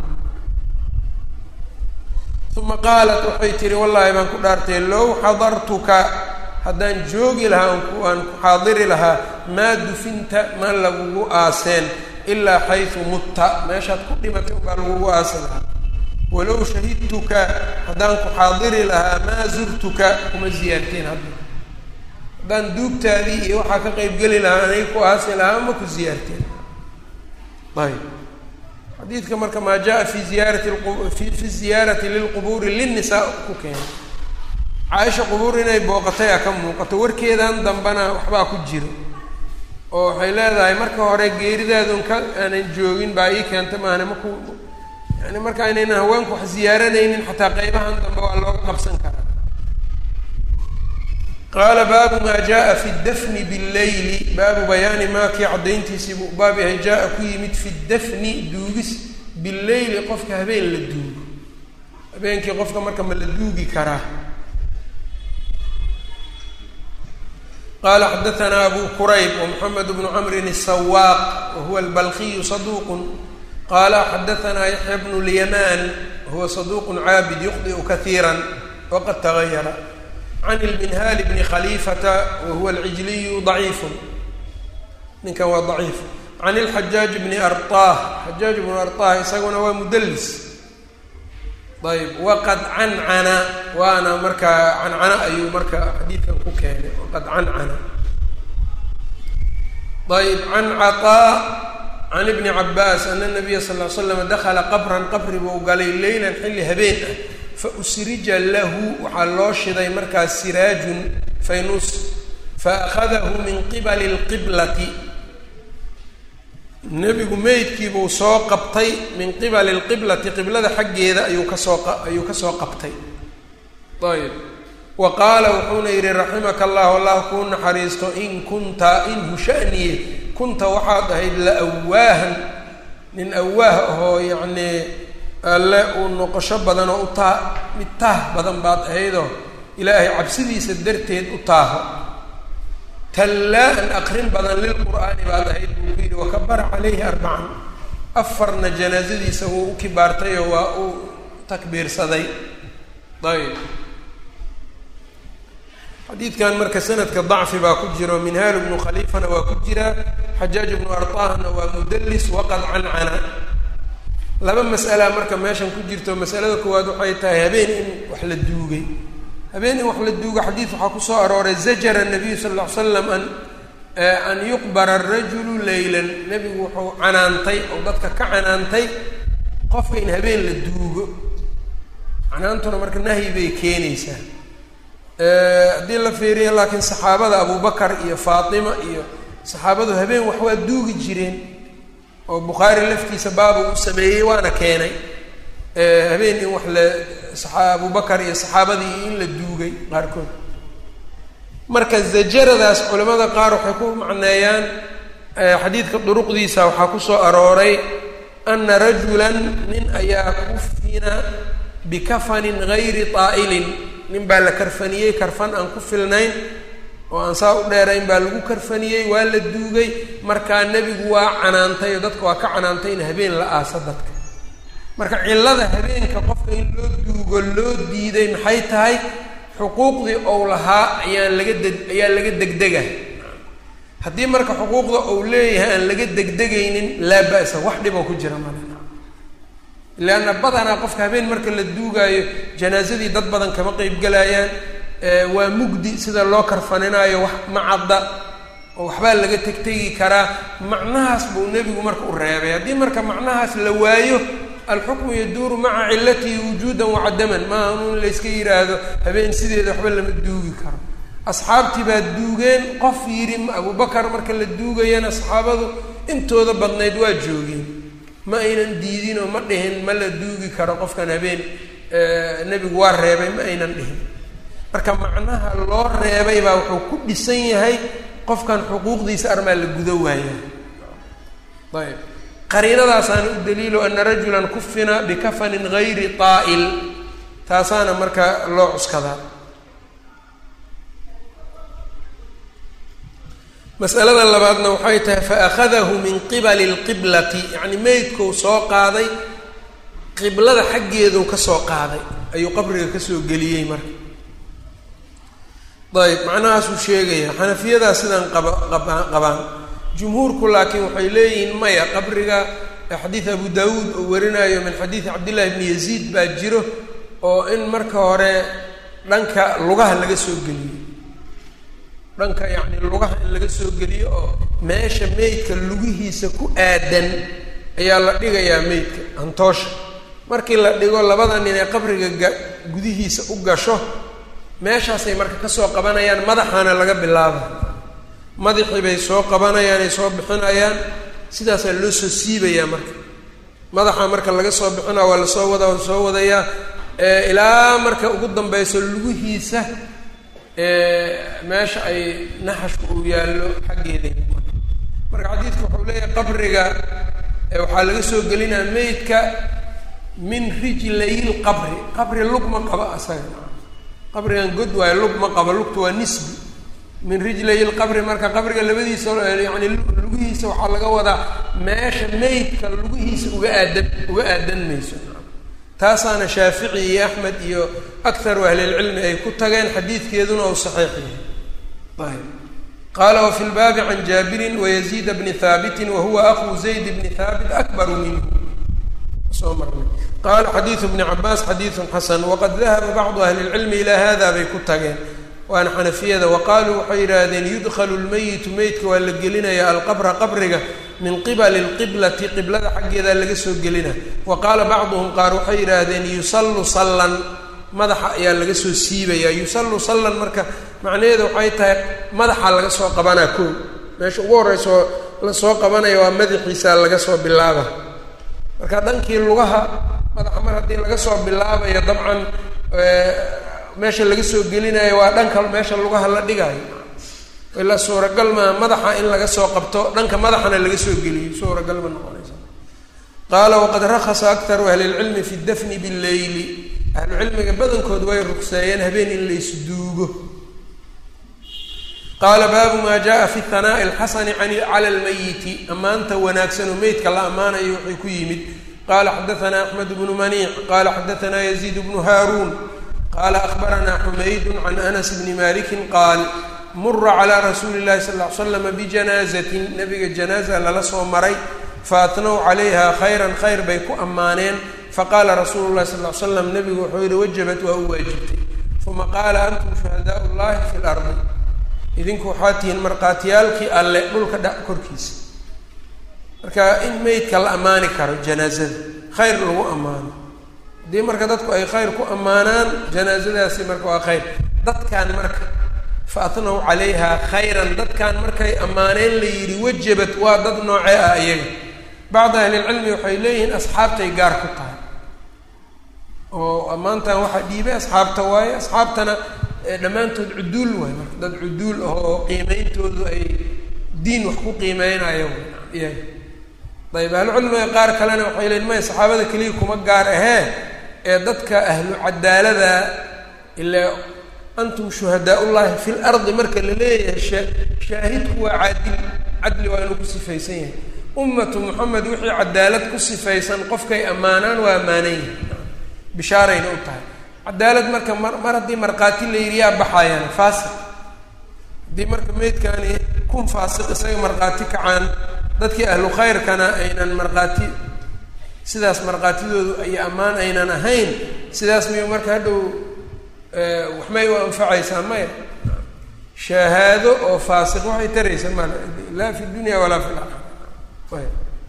uma qaalat waxay tihi wallaahi baan ku dhaartay low xadartuka haddaan joogi lahaa aan ku xaadiri lahaa maa dufinta ma lagugu aaseen ilaa xaysu mutta meeshaad ku dhimatay unbaa lagugu aasi lahaa walow shahidtuka haddaan ku xaadiri lahaa maa zurtuka kuma ziyaarteen hadda haddaan duugtaadii iyo waxaa ka qeybgeli lahaa anay ku aasi lahaa ma ku ziyaarteen ayb xadiidka marka maa jaa fi ziyaarati fi fi ziyaarati lilqubuuri linnisaa ku keenay caaisha qubuur inay booqatay a ka muuqato warkeedan dambena waxbaa ku jiro oo waxay leedahay marka hore geeridaadun ka aanan joogin baa ii keenta maahane maku yani marka inaynan haweenku wax ziyaaranaynin xataa qeybahan dambe waa looga qabsan karaa qaala baabu maa jaa fi dafni billeyli baabu bayaani maa kii caddayntiisii buu baab yahay jaa-a ku yimid fi dafni duugis billeyli qofka habeen la duugo habeenkii qofka marka ma la duugi karaa qala xadaanaa abu qurayb wmxamed bnu camrin الsawaaq wahuwa albalkiyu saduq qala xadaanaa yaxya bnu lyamaan wahuwa saduq caabid yukhdiu kaiira waqad tagayara can ilminhaali bni khaliifata wahuwa alcijliyu daciifu ninkan waa daciif can ilxajaaj bni arطah xajaaj bnu arطah isaguna waa mudlis ayb waqad cancana waana markaa cancana ayuu marka xadiidkan ku keenay waqad cancana ayb can caطaa can ibni cabaas ana nabiya sal l slam dakala qabran qabri buu galay leylan xilli habeen ah fausrija lahu waxaa loo shiday markaas siraajun faynus faأkhadahu min qibali اlqiblati nebigu meydkiibuu soo qabtay min qibali lqiblati qiblada xaggeeda ayuu kasoo ayuu kasoo qabtay ayb wa qaala wuxuuna yidhi raximaka allah allah kuu naxariisto in kunta in hushaniye kunta waxaad ahayd la awaahan nin awaah ahoo yacnii alle uu noqosho badan oo u taa mid taah badan baad ahaydoo ilaahay cabsidiisa darteed u taaho tallaan aqrin badan lilqur'aani baad ahayd buu ku yidhi wakabara calayhi arbacan afarna janaasadiisa wuu u kibaartayoo waa uu takbiirsaday ayb xadiidkan marka sanadka dacfi baa ku jiro minhaal bnu khaliifana waa ku jira xajaaj bnu arطahna waa mudlis waqad cancana laba mas'ala marka meeshan ku jirto masalada koowaad waxay tahay habeen in wax la duugay habeen in wax la duugo xadiid waxaa kusoo arooray zajara nabiyu sal ll ly slam an an yuqbara arajulu leylan nebigu wuxuu canaantay oo dadka ka canaantay qofka in habeen la duugo canaantuna marka nahyi bay keenaysaa haddii la fiiriyo laakiin saxaabada abubakar iyo faatima iyo saxaabadu habeen wax waa duugi jireen oo bukhaari laftiisa baaba uu sameeyey waana keenay habeen in wax la abubakar iyo saxaabadii in la duugay qaarkood marka zajaradaas culamada qaar waxay ku macneeyaan xadiidka duruqdiisa waxaa kusoo arooray ana rajulan nin ayaa kufina bikafanin gayri taa'ilin nin baa la karfaniyey karfan aan ku filnayn oo aan saa u dheerayn baa lagu karfaniyey waa la duugay markaa nebigu waa canaantay oo dadka waa ka canaantay in habeen la aasa dadka marka cillada habeenka qofka in loo duugo loo diiday maxay tahay xuquuqdii ou lahaa ayaan laga deg ayaa laga degdega haddii marka xuquuqda ou leeyahay aan laga degdegaynin laa ba'sa wax dhiboo ku jira male leanna badanaa qofka habeen marka la duugaayo janaasadii dad badan kama qeybgelayaan waa mugdi sida loo karfaninaayo wax ma cadda oo waxbaa laga tegtegi karaa macnahaas buu nebigu marka u reebay haddii marka macnahaas la waayo alxukmu yaduuru maca cilatihi wujuudan wacadaman maaha inu in layska yidhaahdo habeen sideeda waxba lama duugi karo asxaabtii baa duugeen qof yidhi abubakar marka la duugayana saxaabadu intooda badnayd waa joogeen ma aynan diidin oo ma dhihin ma la duugi karo qofkan habeen nebigu waa reebay ma aynan dhihin marka macnaha loo reebay baa wuxuu ku dhisan yahay qofkan xuquuqdiisa armaa la gudo waaya ayb qariinadaasaana u daliilo ana rajulan kufina bikafanin gayri taa'il taasaana marka loo cuskadaa masalada labaadna waxay tahay faأkhadahu min qibali اlqiblati yacni meydkou soo qaaday qiblada xaggeedu ka soo qaaday ayuu qabriga kasoo geliyey marka ayb macnahaasuu sheegaya xanafiyadaa sidaan qaba qaba qabaan jumhuurku laakiin waxay leeyihiin maya qabriga xadiid abu daawuud oo warinayo min xadiidi cabdillahi bni yaziid baa jiro oo in marka hore dhanka lugaha laga soo geliyo dhanka yacni lugaha in laga soo geliyo oo meesha meydka lugihiisa ku aadan ayaa la dhigayaa meydka hantoosha markii la dhigo labada nin ee qabriga ga gudihiisa u gasho meeshaasay marka kasoo qabanayaan madaxaana laga bilaaba madaxii bay soo qabanayaan ay soo bixinayaan sidaasaa loo soo siibayaa marka madaxa marka laga soo bixinaa waa lasoo wadaa waa soo wadayaa ilaa marka ugu dambeyso lugihiisa meesha ay naxashku uu yaallo xaggeeda marka xadiidku wuxuu leeyahay qabriga waxaa laga soo gelinaa meydka min rijlayil qabri qabri lug ma qabo asaga qabrigan god waayo lug ma qabo lugta waa nisbi min rijlayil qabri marka qabriga labadiisa yani lugihiisa waxaa laga wadaa meesha meydka lugihiisa uga aadan uga aadan mayso taasaana shaafici iyo axmed iyo akharu ahlilcilmi ay ku tageen xadiidkeeduna uu saxiix yahay ayb qaala wafi lbaabi can jaabirin wayaziida bni haabitin wahuwa akhu zayd bni haabit akbaru minhu soo marnay qaala xadiidu bni cabaas xadiidun xasan waqad dahaba bacdu ahli lcilmi ilaa hada bay ku tageen waana xanafiyada wa qaaluu waxay yidhaahdeen yudkhalu lmeyitu meydka waa la gelinaya alqabra qabriga min qibali lqiblati qiblada xaggeedaa laga soo gelina wa qaala bacduhum qaar waxay yidhaahdeen yusallu sallan madaxa ayaa laga soo siibaya yusallu sallan marka macnaheedu waxay tahay madaxa laga soo qabanaa koo meesha ugu horreysoo lasoo qabanaya waa madaxiisa laga soo bilaaba marka dhankii lugaha madaxa mar haddii laga soo bilaabayo dabcan meesha laga soo gelinayo waa dhanka meesha lugaha la dhigayo ilaa suuragal maa madaxa in laga soo qabto dhanka madaxana laga soo geliyo suuragal ma noqonaysa qaala waqad rakhasa aktaru ahli lcilmi fi dafni billeyli ahlucilmiga badankood way rugseeyeen habeen in laysduugo qaala baabu maa jaءa fi hanaaءi اlxasani cala اlmayiti ammaanta wanaagsan oo meydka la ammaanayo waxay ku yimid qala xadaثna axmed bnu maniic qala xadaثna yaziid bnu haaruun qala akhbarana xumaydu can anas bni maliki qaal mura calى rasuuli اllahi sal ly slam bijanaazatin nabiga janaaza lala soo maray faatnow calayha khayran khayr bay ku ammaaneen faqaala rasuulu llahi sal ly slam nabigu wuxuu yihi wajabat waa u waajibtay uma qaala antum shuhadaau llahi fi lardi idinku waxaa tihiin markhaatiyaalkii alle dhulka dha korkiisa marka in meydka la ammaani karo janaazada khayr lagu ammaano haddii marka dadku ay khayr ku ammaanaan janaazadaasi marka waa khayr dadkan marka fa atnow calayha khayran dadkan markay ammaaneen la yidhi wajabat waa dad noocee ah iyaga bacd ahlilcilmi waxay leeyihiin asxaabtay gaar ku tahay oo ammaantan waxaa dhiibay asxaabta waaye asxaabtana dhammaantood cuduul waay marka dad cuduul ah oo qiimeyntoodu ay diin wax ku qiimeynayo iyaga ayb ahlucilmiga qaar kalena waxay leeyiin maya saxaabada keliya kuma gaar ahee ee dadka ahlu cadaalada ilaa antum shuhadaa ullahi fi lardi marka la leeyahay sha shaahidku waa caadil cadli waa inuu ku sifaysan yahay ummatu moxamed wixii cadaalad ku sifaysan qofkay ammaanaan waa ammaanan yihin bishaarayna u tahay cadaalad marka mar mar haddii markhaati la yidhi yaa baxayaan faasiq haddii marka meydkani kun faasiq isaga markhaati kacaan dadkii ahlu khayrkana aynan markhaati sidaas markhaatidoodu ay ammaan aynan ahayn sidaas miyu marka hadhow waxmay u anfacaysaa maya shahaado oo faasiq waxay taraysa mal laa fi dunya walaa fi laakhira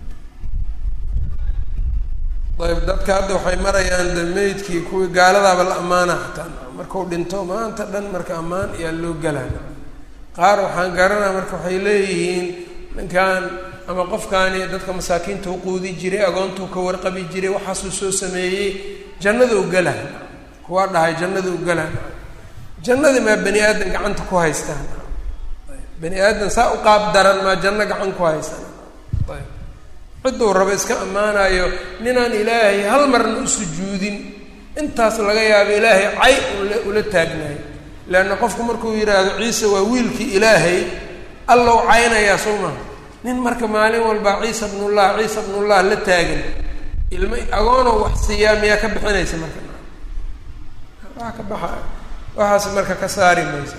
ayb dadka hadda waxay marayaan de meydkii kuwii gaaladaaba la ammaana hataa markau dhinto maanta dhan marka ammaan ayaa loo galaa qaar waxaan garanaa marka waxay leeyihiin ninkan ama qofkaani dadka masaakiinta u quudi jiray agoontuu ka warqabi jiray waxaasuu soo sameeyey jannada u gala kuwaa dhahay jannada u gala jannadii maa bani aadan gacanta ku haystaan bani aadan saa u qaab daran maa janno gacan ku haystaan ayb cidduu rabo iska ammaanayo ninaan ilaahay hal marna u sujuudin intaas laga yaabo ilaahay cay ula ula taagnayo leanna qofku markuu yidhaahdo ciise waa wiilkii ilaahay allow caynayaa soo maha nin marka maalin walba ciisa bnullah ciisa bnullah la taagan ilma agoonoo wax siiyaa miyaa ka bixinaysa marka waa ka baxa waxaas marka ka saari maysa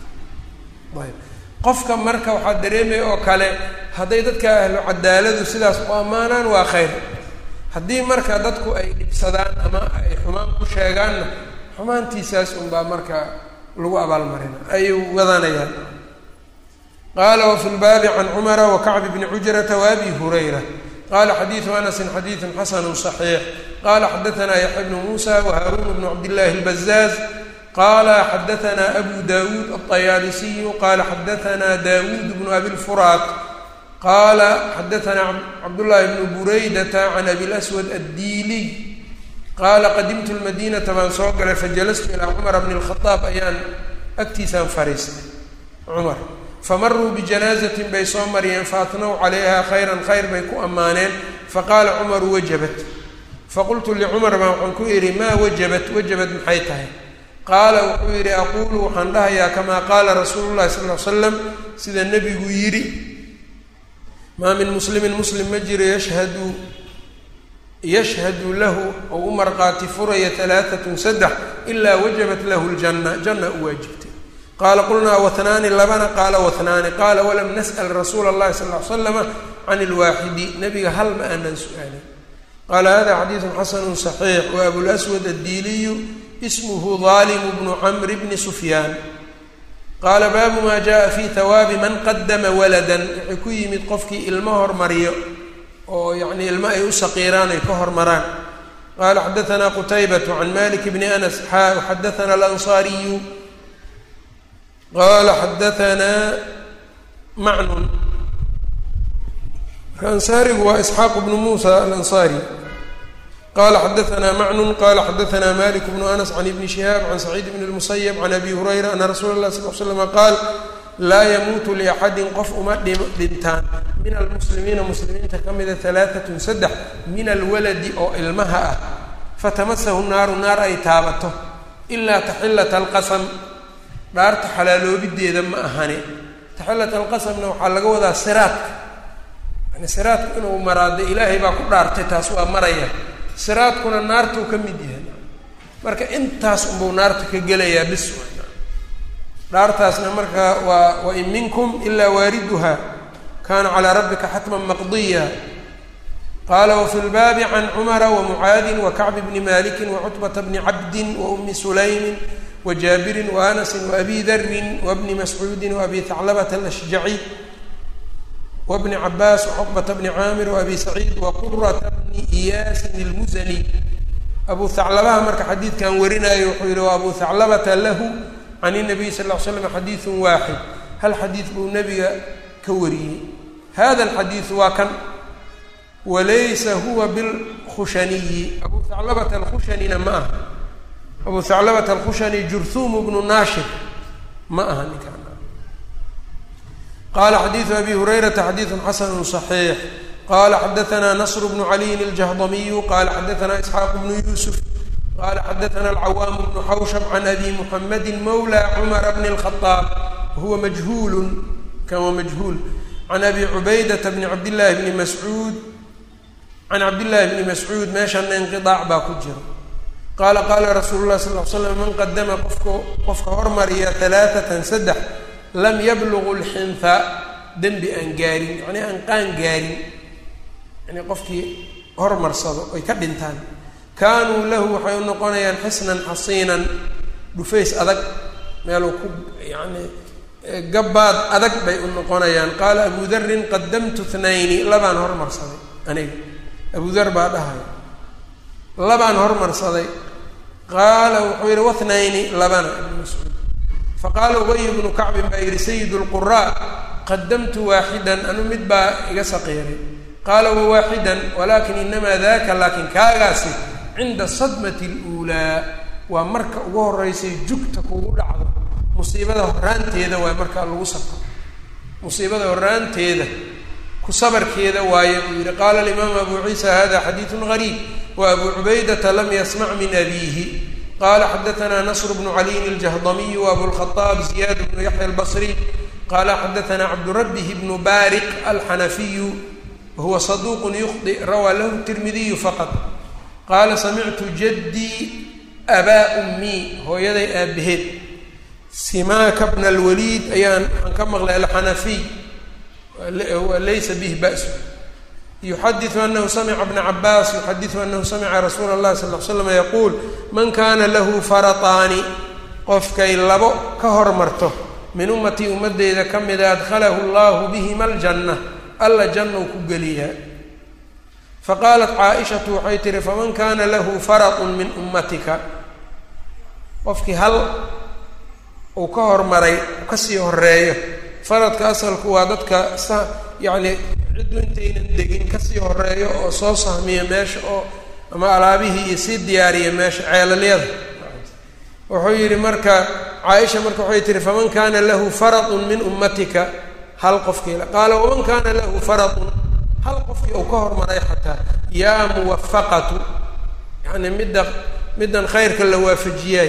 ayb qofka marka waxaa dareemaya oo kale hadday dadka ahlu cadaaladu sidaas u ammaanaan waa khayr haddii marka dadku ay dhibsadaan ama ay xumaan ku sheegaanna xumaantiisaas unbaa marka lagu abaalmarina ay wadanayaan qaala wafi lbaabi can cumara wakacbi bni cujrata waabi hurayra qala xadiidu anasin xadiidu xasanu صaxiix qala xadaanaa yaxya bnu muusa wahaarun bnu cabdillahi اlbazaaz qala xadaanaa abu dawuud aلطayaalisiyu qala xadaanaa dawuud bnu abi lfuraat qala xadaanaa cabdullahi bnu buraydata can abi laswad addiiliy qaala qadimtu lmadinata baan soo galay fajalastu ilaa cumara bni اlkhadaab ayaan agtiisaan fariistay cumar famaruu bijanaazatin bay soo mariyeen faatnow calayha khayran khayr bay ku ammaaneen faqaala cumaru wajabat faqultu licumar baa waxaan ku idhi maa wajabat wajabat maxay tahay qaala wuxuu yidhi aquulu waxaan dhahayaa kamaa qaala rasuulu llahi sal ly slam sida nebigu yidhi maa min muslimin muslim ma jiro yashhadu yashhadu lahu ou u marqaati furaya alaaatun saddex ilaa wajabat lahu ljanna janna u waajibtay qaala qulnaa watnaani labana qaala watnaani qaala walam nas'al rasuula اllahi sal ly slama can ilwaaxidi nebiga hal ma aanan su-aalin qaala hada xadiidu xasanu صaxiix wa abulswad addiiliyu ismuhu daalimu bnu camri bni sufyaan qaala baabu maa jaءa fi hawaabi man qadama waladan waxay ku yimid qofkii ilmo hormariyo oo yani ilmo ay u saqiiraan ay ka hormaraan qala xadaana qutaybat can malik bni anas xaa xadaana alansaariyu qala xadaanaa macnun marka ansaarigu waa isxaaq bnu muusa alansaari qala xadaanaa macnun qala xadaanaa malik bnu anas can ibni shihaab can saciid bn اlmusayb can abi hurayra ana rasuula اlah sal l slama qaal laa yamuutu liaxadin qof uma dhintaan min almuslimiina muslimiinta ka mida alaaatun saddex min alwaladi oo ilmaha ah fatamasahu naaru naar ay taabato ilaa taxilata alqasam dhaarta xalaaloobideeda ma ahane taxillat alqasamna waxaa laga wadaa siraadka yani siraadku inuu maraade ilaahay baa ku dhaartay taas waa maraya siraadkuna naartuu ka mid yahay marka intaas unbuu naarta ka gelayaa bis dhaartaasna marka waa wain minkum ilaa waariduha kana calaa rabbika xatman maqdiya qaala wafi lbaabi can cumara wamucaadin wakacbi bni maliki wacutbata bni cabdin waumi sulaymin wajaabirin waanasin waabi darin wabni mascuudin waabi haclabata alashjaci wabni cabaas wacuqbata bni caamir waabi saciid waqurata bni iyaasin ilmuzani abu haclabaha marka xadiidkan warinayo wuxuu yihi wa abu haclabata lahu can inabiy sal l slam xadiidun waaxid hal xadiid buu nebiga ka wariyey hada alxadiidu waa kan walaysa huwa bilkhushaniyi abu haclabata alkhushanina ma aha abu haclabata alkhushani jurhuumu bnu naashir ma aha ninkaan qala xadiidu abi hurayrata xadiidu xasanu صaxiix qala xadaana nasr bnu caliyin aljahdamiyu qala xadaana isxaaq bnu yuusuf qala xadaana alcawaam bnu xawshab can abi muxamadi mawla cumara bni اlkhaaab wahuwa majhuulu kan waa majhuul can abi cubaydata bni cabdillaahi bni mascuud can cabdillaahi bni mascuud meeshana inqiaac baa ku jira qaala qaala rasuulu lah sal l slam man qadama qofka qofka hormariya alaaatan saddex lam yablugu lxinha dembi aan gaarin yacnii aan qaan gaarin yani qofkii hormarsado ay ka dhintaan kaanuu lahu waxay u noqonayaan xisnan xasiinan dhufays adag meeluu ku yani gabbaad adag bay u noqonayaan qaala abu darin qadamtu thnayni labaan hormarsaday aniga abu dar baa dhahay labaan hormarsaday qaala wuxuu yihi wathnayni labana ibnu mascuud faqaala ubay bnu kacbin baa yihi sayid lquraa qadamtu waaxidan anu mid baa iga saqiiray qaala wa waaxidan walakin inamaa daka laakin kaagaasi cinda sadmati اluulaa waa marka ugu horeysay jugta kugu dhacdo musiibada horaanteeda waay markaa lagu sabro musiibada horaanteeda ku sabarkeeda waaye buu yihi qaala alimaamu abu ciisa hada xadiidu gariib wa abu cubaydata lam yasmac min abiihi qala xadaana nasr bnu caliyin aljahdamiyu waabulkhaaab ziyaad bnu yaxya albasri qala xadaana cabdurabbih bnu baariq alxanafiyu wahuwa saduuqun yukhdi rawaa lahu tirmidiyu faqad qaala samictu jaddii abaa ummii hooyaday aabaheed simaaka bna alwaliid ayaan waxaan ka maqlay alxanafiy laysa bih ba'su yuxadiu anahu samica bna cabaas yuxadiu anahu samica rasuula اllahi sal l slam yaquul man kana lahu farataani qofkay labo ka hormarto min ummatii ummadeyda ka mida adkhalahu allahu bihima aljanna alla jannou ku geliyaa faqaalat caaishatu waxay tihi faman kana lahu faratun min ummatika qofkii hal uu ka hormaray kasii horeeyo faradka asalku waa dadka sa yacni ciddu intaynan degin kasii horeeyo oo soo sahmiya meesha oo ama alaabihii iyo sii diyaariya meesha ceelalyada wuxuu yidhi marka caaisha marka waxay tihi faman kana lahu faratun min ummatika hal qofkiila qaala waman kana lahu faratun hal qofkii uu ka hormaray xataa yaa muwafaqatu yacni midda middan khayrka la waafajiyaay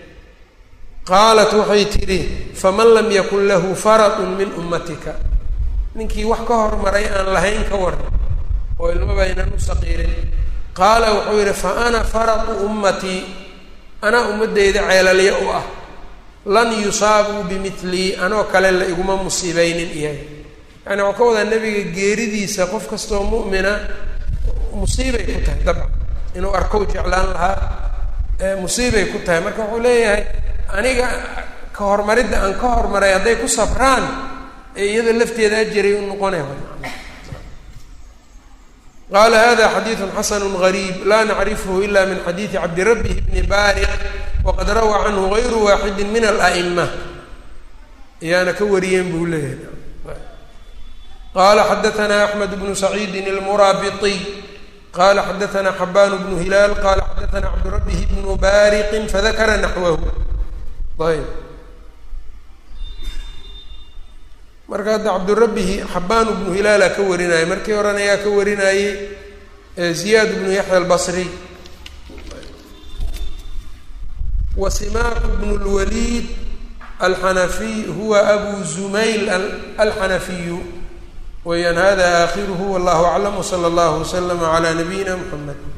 qaalat waxay tidhi faman lam yakun lahu faratun min ummatika ninkii wax ka hormaray aan lahayn ka waran oo ilmaba aynan u saqiirin qaala wuxuu yidhi fa ana faratu ummatii anaa ummaddeyda ceelalya u ah lan yusaabuu bimilii anoo kale la iguma musiibeynin iyaga yani waxuu ka wadaa nebiga geeridiisa qof kastoo mu'mina musiibay ku tahay dabcan inuu arkow jeclaan lahaa musiibay ku tahay marka wuxuu leeyahay aniga ka hormaridda aan ka hormaray hadday ku sabraan ee iyada lafteeda ajaray u noqonay qaala hada xadiidu xasanu gariib laa nacrifhu ila min xadiidi cabdirabih bni baariq waqad rawaa canhu gayru waaxidi min ala'ima ayaana ka wariyeen buu leeyahay qala xadaana axmed bnu saciidin almuraabiطiy qala xadaana xabaan bnu hilaal qala xadaana cabdirabih bnu baariqin fadakara naxwahu ayb marka hadda cabdurabihi xabaan bnu hilaala ka warinaya markii horena ayaa ka warinayey ziyaad bnu yaxya albasri wa simaaku bnu lwaliid alxanafiy huwa abu zumayl alxanafiyu weyaan hada aakhiruhu wallahu aclam wsala allahu waslama calaa nabiyina mxamed